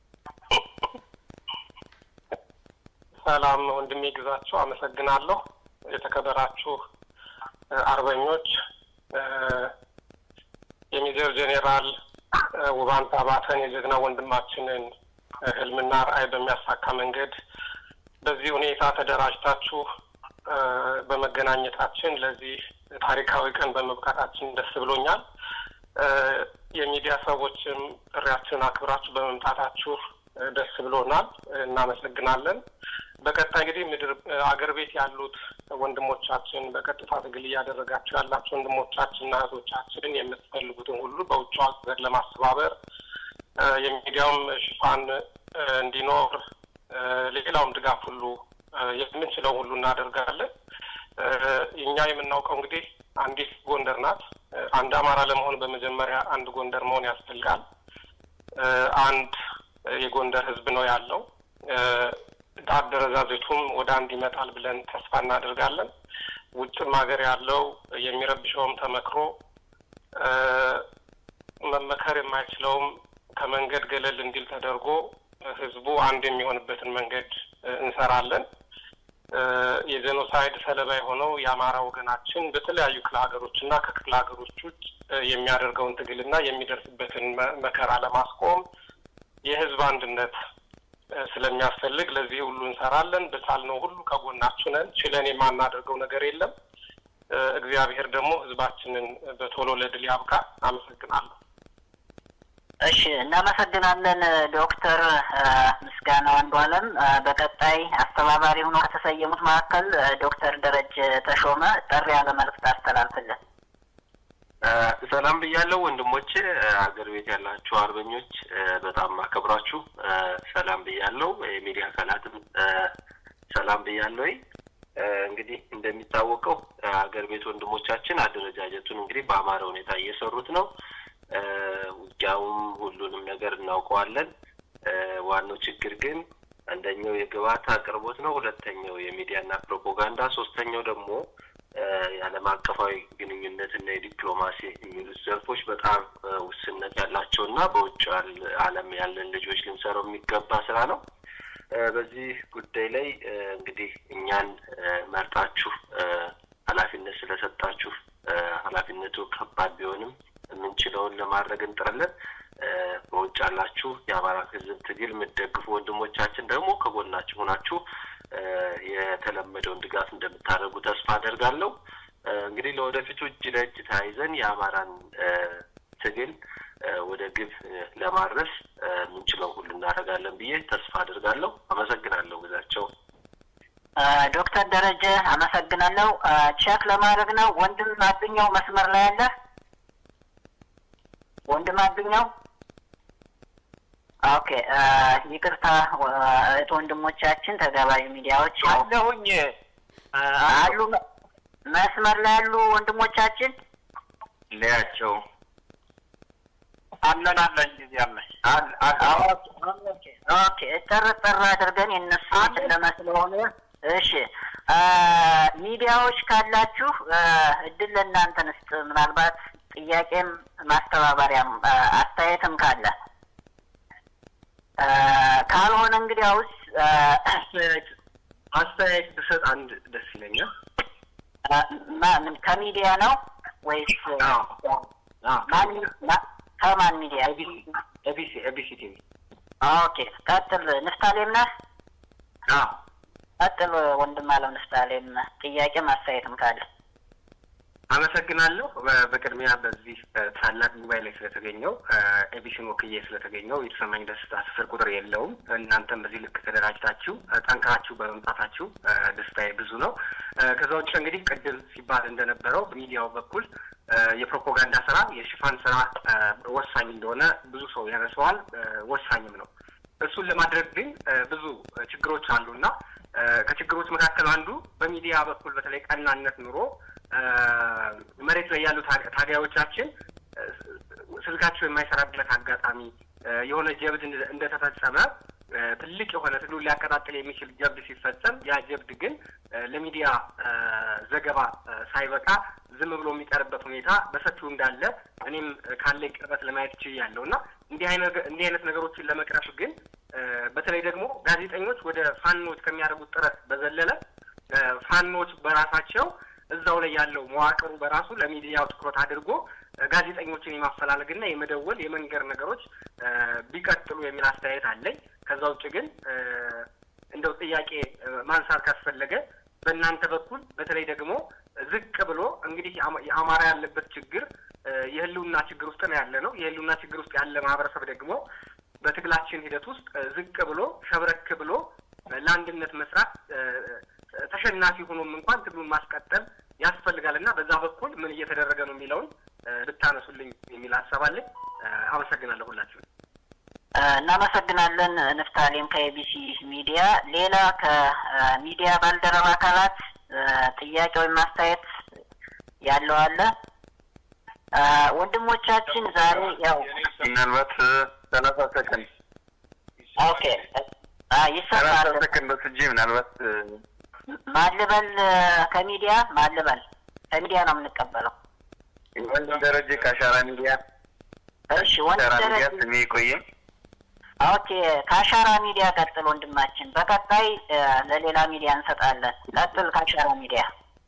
ሰላም ወንድሜ ግዛቸው፣ አመሰግናለሁ። የተከበራችሁ አርበኞች የሜጀር ጄኔራል ውባንታ ባተን የጀግና ወንድማችንን ህልምና ራዕይ በሚያሳካ መንገድ በዚህ ሁኔታ ተደራጅታችሁ በመገናኘታችን ለዚህ ታሪካዊ ቀን በመብቃታችን ደስ ብሎኛል። የሚዲያ ሰዎችም ጥሪያችንን አክብራችሁ በመምጣታችሁ ደስ ብሎናል፣ እናመሰግናለን። በቀጣይ እንግዲህ ምድር አገር ቤት ያሉት ወንድሞቻችን በቀጥታ ትግል እያደረጋችሁ ያላቸው ወንድሞቻችንና እህቶቻችንን የምትፈልጉትን ሁሉ በውጭ ሀገር ለማስተባበር የሚዲያውም ሽፋን እንዲኖር ሌላውም ድጋፍ ሁሉ የምንችለው ሁሉ እናደርጋለን። እኛ የምናውቀው እንግዲህ አንዲት ጎንደር ናት። አንድ አማራ ለመሆን በመጀመሪያ አንድ ጎንደር መሆን ያስፈልጋል። አንድ የጎንደር ህዝብ ነው ያለው። አደረጃጀቱም ወደ አንድ ይመጣል ብለን ተስፋ እናደርጋለን። ውጭም ሀገር ያለው የሚረብሸውም ተመክሮ መመከር የማይችለውም ከመንገድ ገለል እንዲል ተደርጎ ህዝቡ አንድ የሚሆንበትን መንገድ እንሰራለን። የጄኖሳይድ ሰለባ የሆነው የአማራ ወገናችን በተለያዩ ክፍለ ሀገሮች እና ከክፍለ ሀገሮች ውጭ የሚያደርገውን ትግልና የሚደርስበትን መከራ ለማስቆም የህዝብ አንድነት ስለሚያስፈልግ ለዚህ ሁሉ እንሰራለን። በቻልነው ሁሉ ከጎናችሁ ነን። ችለን የማናደርገው ነገር የለም። እግዚአብሔር ደግሞ ህዝባችንን በቶሎ ለድል ያብቃ። አመሰግናለሁ። እሺ፣ እናመሰግናለን ዶክተር ምስጋናው አንዱዓለም። በቀጣይ አስተባባሪ ሆኖ ከተሰየሙት መካከል ዶክተር ደረጀ ተሾመ ጠሪ ያለ መልዕክት አስተላልፍልን። ሰላም ብያለሁ ወንድሞቼ፣ ሀገር ቤት ያላችሁ አርበኞች በጣም አከብራችሁ ሰላም ብያለሁ። የሚዲያ አካላትም ሰላም ብያለሁ። እንግዲህ እንደሚታወቀው ሀገር ቤት ወንድሞቻችን አደረጃጀቱን እንግዲህ በአማረ ሁኔታ እየሰሩት ነው። ውጊያውም ሁሉንም ነገር እናውቀዋለን። ዋናው ችግር ግን አንደኛው የግብአት አቅርቦት ነው። ሁለተኛው የሚዲያና ፕሮፓጋንዳ፣ ሶስተኛው ደግሞ የዓለም አቀፋዊ ግንኙነት እና የዲፕሎማሲ የሚሉት ዘርፎች በጣም ውስንነት ያላቸው እና በውጭ ዓለም ያለን ልጆች ልንሰራው የሚገባ ስራ ነው። በዚህ ጉዳይ ላይ እንግዲህ እኛን መርጣችሁ ኃላፊነት ስለሰጣችሁ ኃላፊነቱ ከባድ ቢሆንም የምንችለውን ለማድረግ እንጥራለን። በውጭ ያላችሁ የአማራ ሕዝብ ትግል የምትደግፉ ወንድሞቻችን ደግሞ ከጎናችሁ ሆናችሁ የተለመደውን ድጋፍ እንደምታደርጉ ተስፋ አደርጋለሁ። እንግዲህ ለወደፊቱ እጅ ለእጅ ተያይዘን የአማራን ትግል ወደ ግብ ለማድረስ የምንችለው ሁሉ እናደርጋለን ብዬ ተስፋ አድርጋለሁ። አመሰግናለሁ ግዛቸው። ዶክተር ደረጀ አመሰግናለሁ። ቼክ ለማድረግ ነው። ወንድም አብኛው መስመር ላይ አለ። ወንድም አብኛው ኦኬ፣ ይቅርታ እህት ወንድሞቻችን፣ ተጋባዥ ሚዲያዎች አለሁኝ አሉ መስመር ላይ ያሉ ወንድሞቻችን ለያቸው አለን አለን ጊዜ አለን ኦኬ፣ ጠር ጠር አድርገን የእነሱ ጨለማ ስለሆነ እሺ፣ ሚዲያዎች ካላችሁ እድል ለእናንተ ንስጥ። ምናልባት ጥያቄም ማስተባበሪያም አስተያየትም ካለ ካልሆነ እንግዲያውስ አስተያየት ብሰጥ አንድ ደስ ይለኛል። ምን ከሚዲያ ነው ወይስ ከማን ሚዲያ? ኤቢሲ ኤቢሲ ቲቪ። ኦኬ ቀጥል። ንፍታሌም ነህ? ቀጥል ወንድም አለው ንፍታሌም። ጥያቄም አስተያየትም ካለ አመሰግናለሁ። በቅድሚያ በዚህ ታላቅ ጉባኤ ላይ ስለተገኘው ኤቢሲን ወክዬ ስለተገኘው የተሰማኝ ደስታ ስፍር ቁጥር የለውም። እናንተም በዚህ ልክ ተደራጅታችሁ ጠንክራችሁ በመምጣታችሁ ደስታዬ ብዙ ነው። ከዛ ውጭ እንግዲህ ቅድም ሲባል እንደነበረው በሚዲያው በኩል የፕሮፓጋንዳ ስራ፣ የሽፋን ስራ ወሳኝ እንደሆነ ብዙ ሰው ያነሰዋል። ወሳኝም ነው። እሱን ለማድረግ ግን ብዙ ችግሮች አሉና ከችግሮች መካከል አንዱ በሚዲያ በኩል በተለይ ቀናነት ኑሮ መሬት ላይ ያሉ ታጋዮቻችን ስልካቸው የማይሰራበት አጋጣሚ የሆነ ጀብድ እንደተፈጸመ ትልቅ የሆነ ትግሉን ሊያቀጣጥል የሚችል ጀብድ ሲፈጸም ያ ጀብድ ግን ለሚዲያ ዘገባ ሳይበቃ ዝም ብሎ የሚቀርበት ሁኔታ በሰፊው እንዳለ እኔም ካለኝ ቅርበት ለማየት ችያለሁ እና እንዲህ አይነት እንዲህ አይነት ነገሮችን ለመቅረፍ ግን በተለይ ደግሞ ጋዜጠኞች ወደ ፋኖች ከሚያደርጉት ጥረት በዘለለ ፋኖች በራሳቸው እዛው ላይ ያለው መዋቅሩ በራሱ ለሚዲያው ትኩረት አድርጎ ጋዜጠኞችን የማፈላለግና የመደወል የመንገር ነገሮች ቢቀጥሉ የሚል አስተያየት አለኝ። ከዛ ውጭ ግን እንደው ጥያቄ ማንሳት ካስፈለገ በእናንተ በኩል በተለይ ደግሞ ዝቅ ብሎ እንግዲህ የአማራ ያለበት ችግር የህልውና ችግር ውስጥ ነው ያለ ነው። የህልውና ችግር ውስጥ ያለ ማህበረሰብ ደግሞ በትግላችን ሂደት ውስጥ ዝቅ ብሎ ሸብረክ ብሎ ለአንድነት መስራት ተሸናፊ ሆኖም እንኳን ትግሉን ማስቀጠል ያስፈልጋል እና በዛ በኩል ምን እየተደረገ ነው የሚለውን ብታነሱልኝ የሚል ሀሳብ አለኝ። አመሰግናለሁ ሁላችሁ። እናመሰግናለን ንፍታሌም ከኤቢሲ ሚዲያ። ሌላ ከሚዲያ ባልደረባ አካላት ጥያቄ ወይም ማስተያየት ያለው አለ? ወንድሞቻችን ዛሬ ያው ምናልባት ሰላሳ ሰከንድ ኦኬ ይሰማል። ሰላሳ ሰከንድ ወስጄ ምናልባት ማልበል ከሚዲያ ማልበል ከሚዲያ ነው የምንቀበለው። ወንድም ደረጀ ከአሻራ ሚዲያ እሺ፣ ወንድም አሻራ ሚዲያ ደረጀ ስሜ ቆየ ኦኬ፣ ከአሻራ ሚዲያ ቀጥል ወንድማችን። በቀጣይ ለሌላ ሚዲያ እንሰጣለን። ቀጥል ከአሻራ ሚዲያ።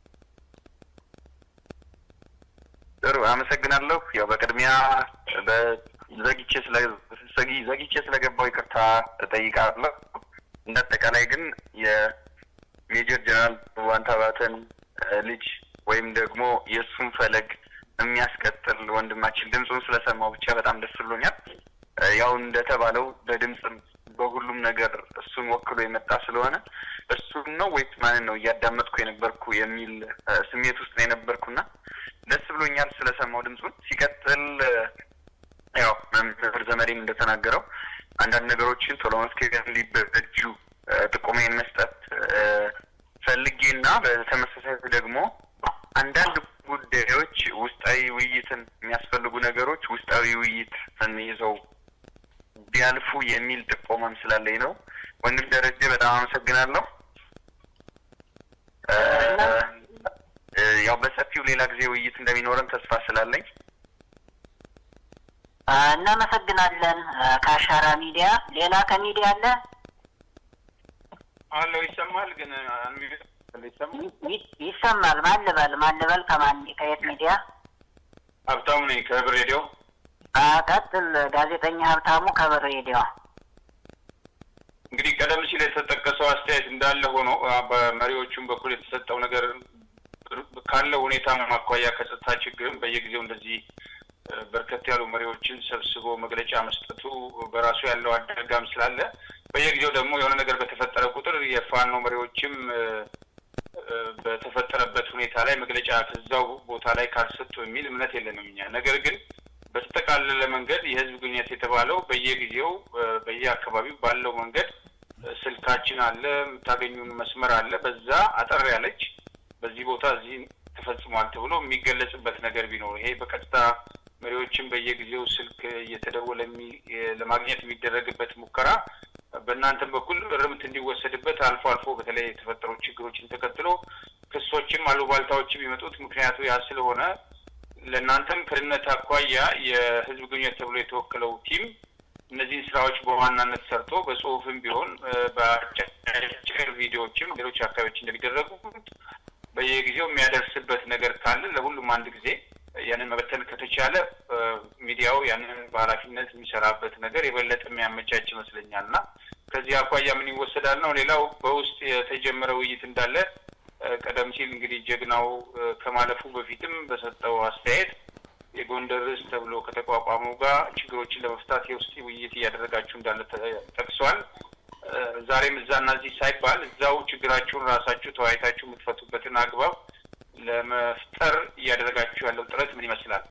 ጥሩ አመሰግናለሁ። ያው በቅድሚያ በዘግቼ ስለ ዘጊ- ዘግቼ ስለገባው ይቅርታ እጠይቃለሁ። እንደ አጠቃላይ ግን የሜጀር ጀነራል ዋንታ ባተን ልጅ ወይም ደግሞ የእሱን ፈለግ የሚያስቀጥል ወንድማችን ድምፁን ስለሰማው ብቻ በጣም ደስ ብሎኛል። ያው እንደተባለው በድምፅም በሁሉም ነገር እሱን ወክሎ የመጣ ስለሆነ እሱን ነው ወይስ ማንን ነው እያዳመጥኩ የነበርኩ የሚል ስሜት ውስጥ ነው የነበርኩና ደስ ብሎኛል ስለሰማው ድምፁን። ሲቀጥል ያው መምህር ዘመዴም እንደተናገረው አንዳንድ ነገሮችን ቶሎ መፍትሄ እንዲበጁ ጥቆሜን መስጠት ፈልጌና በተመሳሳይ ደግሞ አንዳንድ ጉዳዮች ውስጣዊ ውይይትን የሚያስፈልጉ ነገሮች ውስጣዊ ውይይት ይዘው ቢያልፉ የሚል ጥቆማም ስላለኝ ነው። ወንድም ደረጀ በጣም አመሰግናለሁ። ያው በሰፊው ሌላ ጊዜ ውይይት እንደሚኖረን ተስፋ ስላለኝ እናመሰግናለን። ከአሻራ ሚዲያ ሌላ ከሚዲያ አለ አለው ይሰማል፣ ግን ይሰማል። ይሰማል። ማልበል ማልበል ከማን ከየት ሚዲያ? ሀብታሙ ነኝ ከህብር ሬዲዮ። ቀጥል። ጋዜጠኛ ሀብታሙ ከበር ሬዲዮ። እንግዲህ ቀደም ሲል የተጠቀሰው አስተያየት እንዳለ ሆኖ በመሪዎቹም በኩል የተሰጠው ነገር ካለው ሁኔታ ማኳያ ከጸጥታ ችግርም በየጊዜው እንደዚህ በርከት ያሉ መሪዎችን ሰብስቦ መግለጫ መስጠቱ በራሱ ያለው አደጋም ስላለ በየጊዜው ደግሞ የሆነ ነገር በተፈጠረ ቁጥር የፋኖ መሪዎችም በተፈጠረበት ሁኔታ ላይ መግለጫ ከዛው ቦታ ላይ ካልሰጡ የሚል እምነት የለንም እኛ። ነገር ግን በተጠቃለለ መንገድ የህዝብ ግንኙነት የተባለው በየጊዜው በየአካባቢው ባለው መንገድ ስልካችን አለ፣ የምታገኙን መስመር አለ። በዛ አጠር ያለች በዚህ ቦታ እዚህ ተፈጽሟል ተብሎ የሚገለጽበት ነገር ቢኖር ይሄ በቀጥታ መሪዎችን በየጊዜው ስልክ እየተደወለ ለማግኘት የሚደረግበት ሙከራ በእናንተም በኩል እርምት እንዲወሰድበት አልፎ አልፎ በተለይ የተፈጠሩ ችግሮችን ተከትሎ ክሶችም አሉባልታዎችም የሚመጡት ምክንያቱ ያ ስለሆነ ለእናንተም ከድነት አኳያ የህዝብ ግንኙነት ተብሎ የተወከለው ቲም እነዚህን ስራዎች በዋናነት ሰርቶ በጽሁፍም ቢሆን በአጭር ቪዲዮዎችም ሌሎች አካባቢዎች እንደሚደረጉ በየጊዜው የሚያደርስበት ነገር ካለ ለሁሉም አንድ ጊዜ ያንን መበተን ከተቻለ ሚዲያው ያንን በኃላፊነት የሚሰራበት ነገር የበለጠ የሚያመቻች ይመስለኛል እና ከዚህ አኳያ ምን ይወሰዳል ነው። ሌላው በውስጥ የተጀመረ ውይይት እንዳለ ቀደም ሲል እንግዲህ ጀግናው ከማለፉ በፊትም በሰጠው አስተያየት የጎንደር ርዕስ ተብሎ ከተቋቋመው ጋር ችግሮችን ለመፍታት የውስጥ ውይይት እያደረጋችሁ እንዳለ ጠቅሷል። ዛሬም እዛና እዚህ ሳይባል እዛው ችግራችሁን ራሳችሁ ተወያይታችሁ የምትፈቱበትን አግባብ ለመፍጠር እያደረጋችሁ ያለው ጥረት ምን ይመስላል?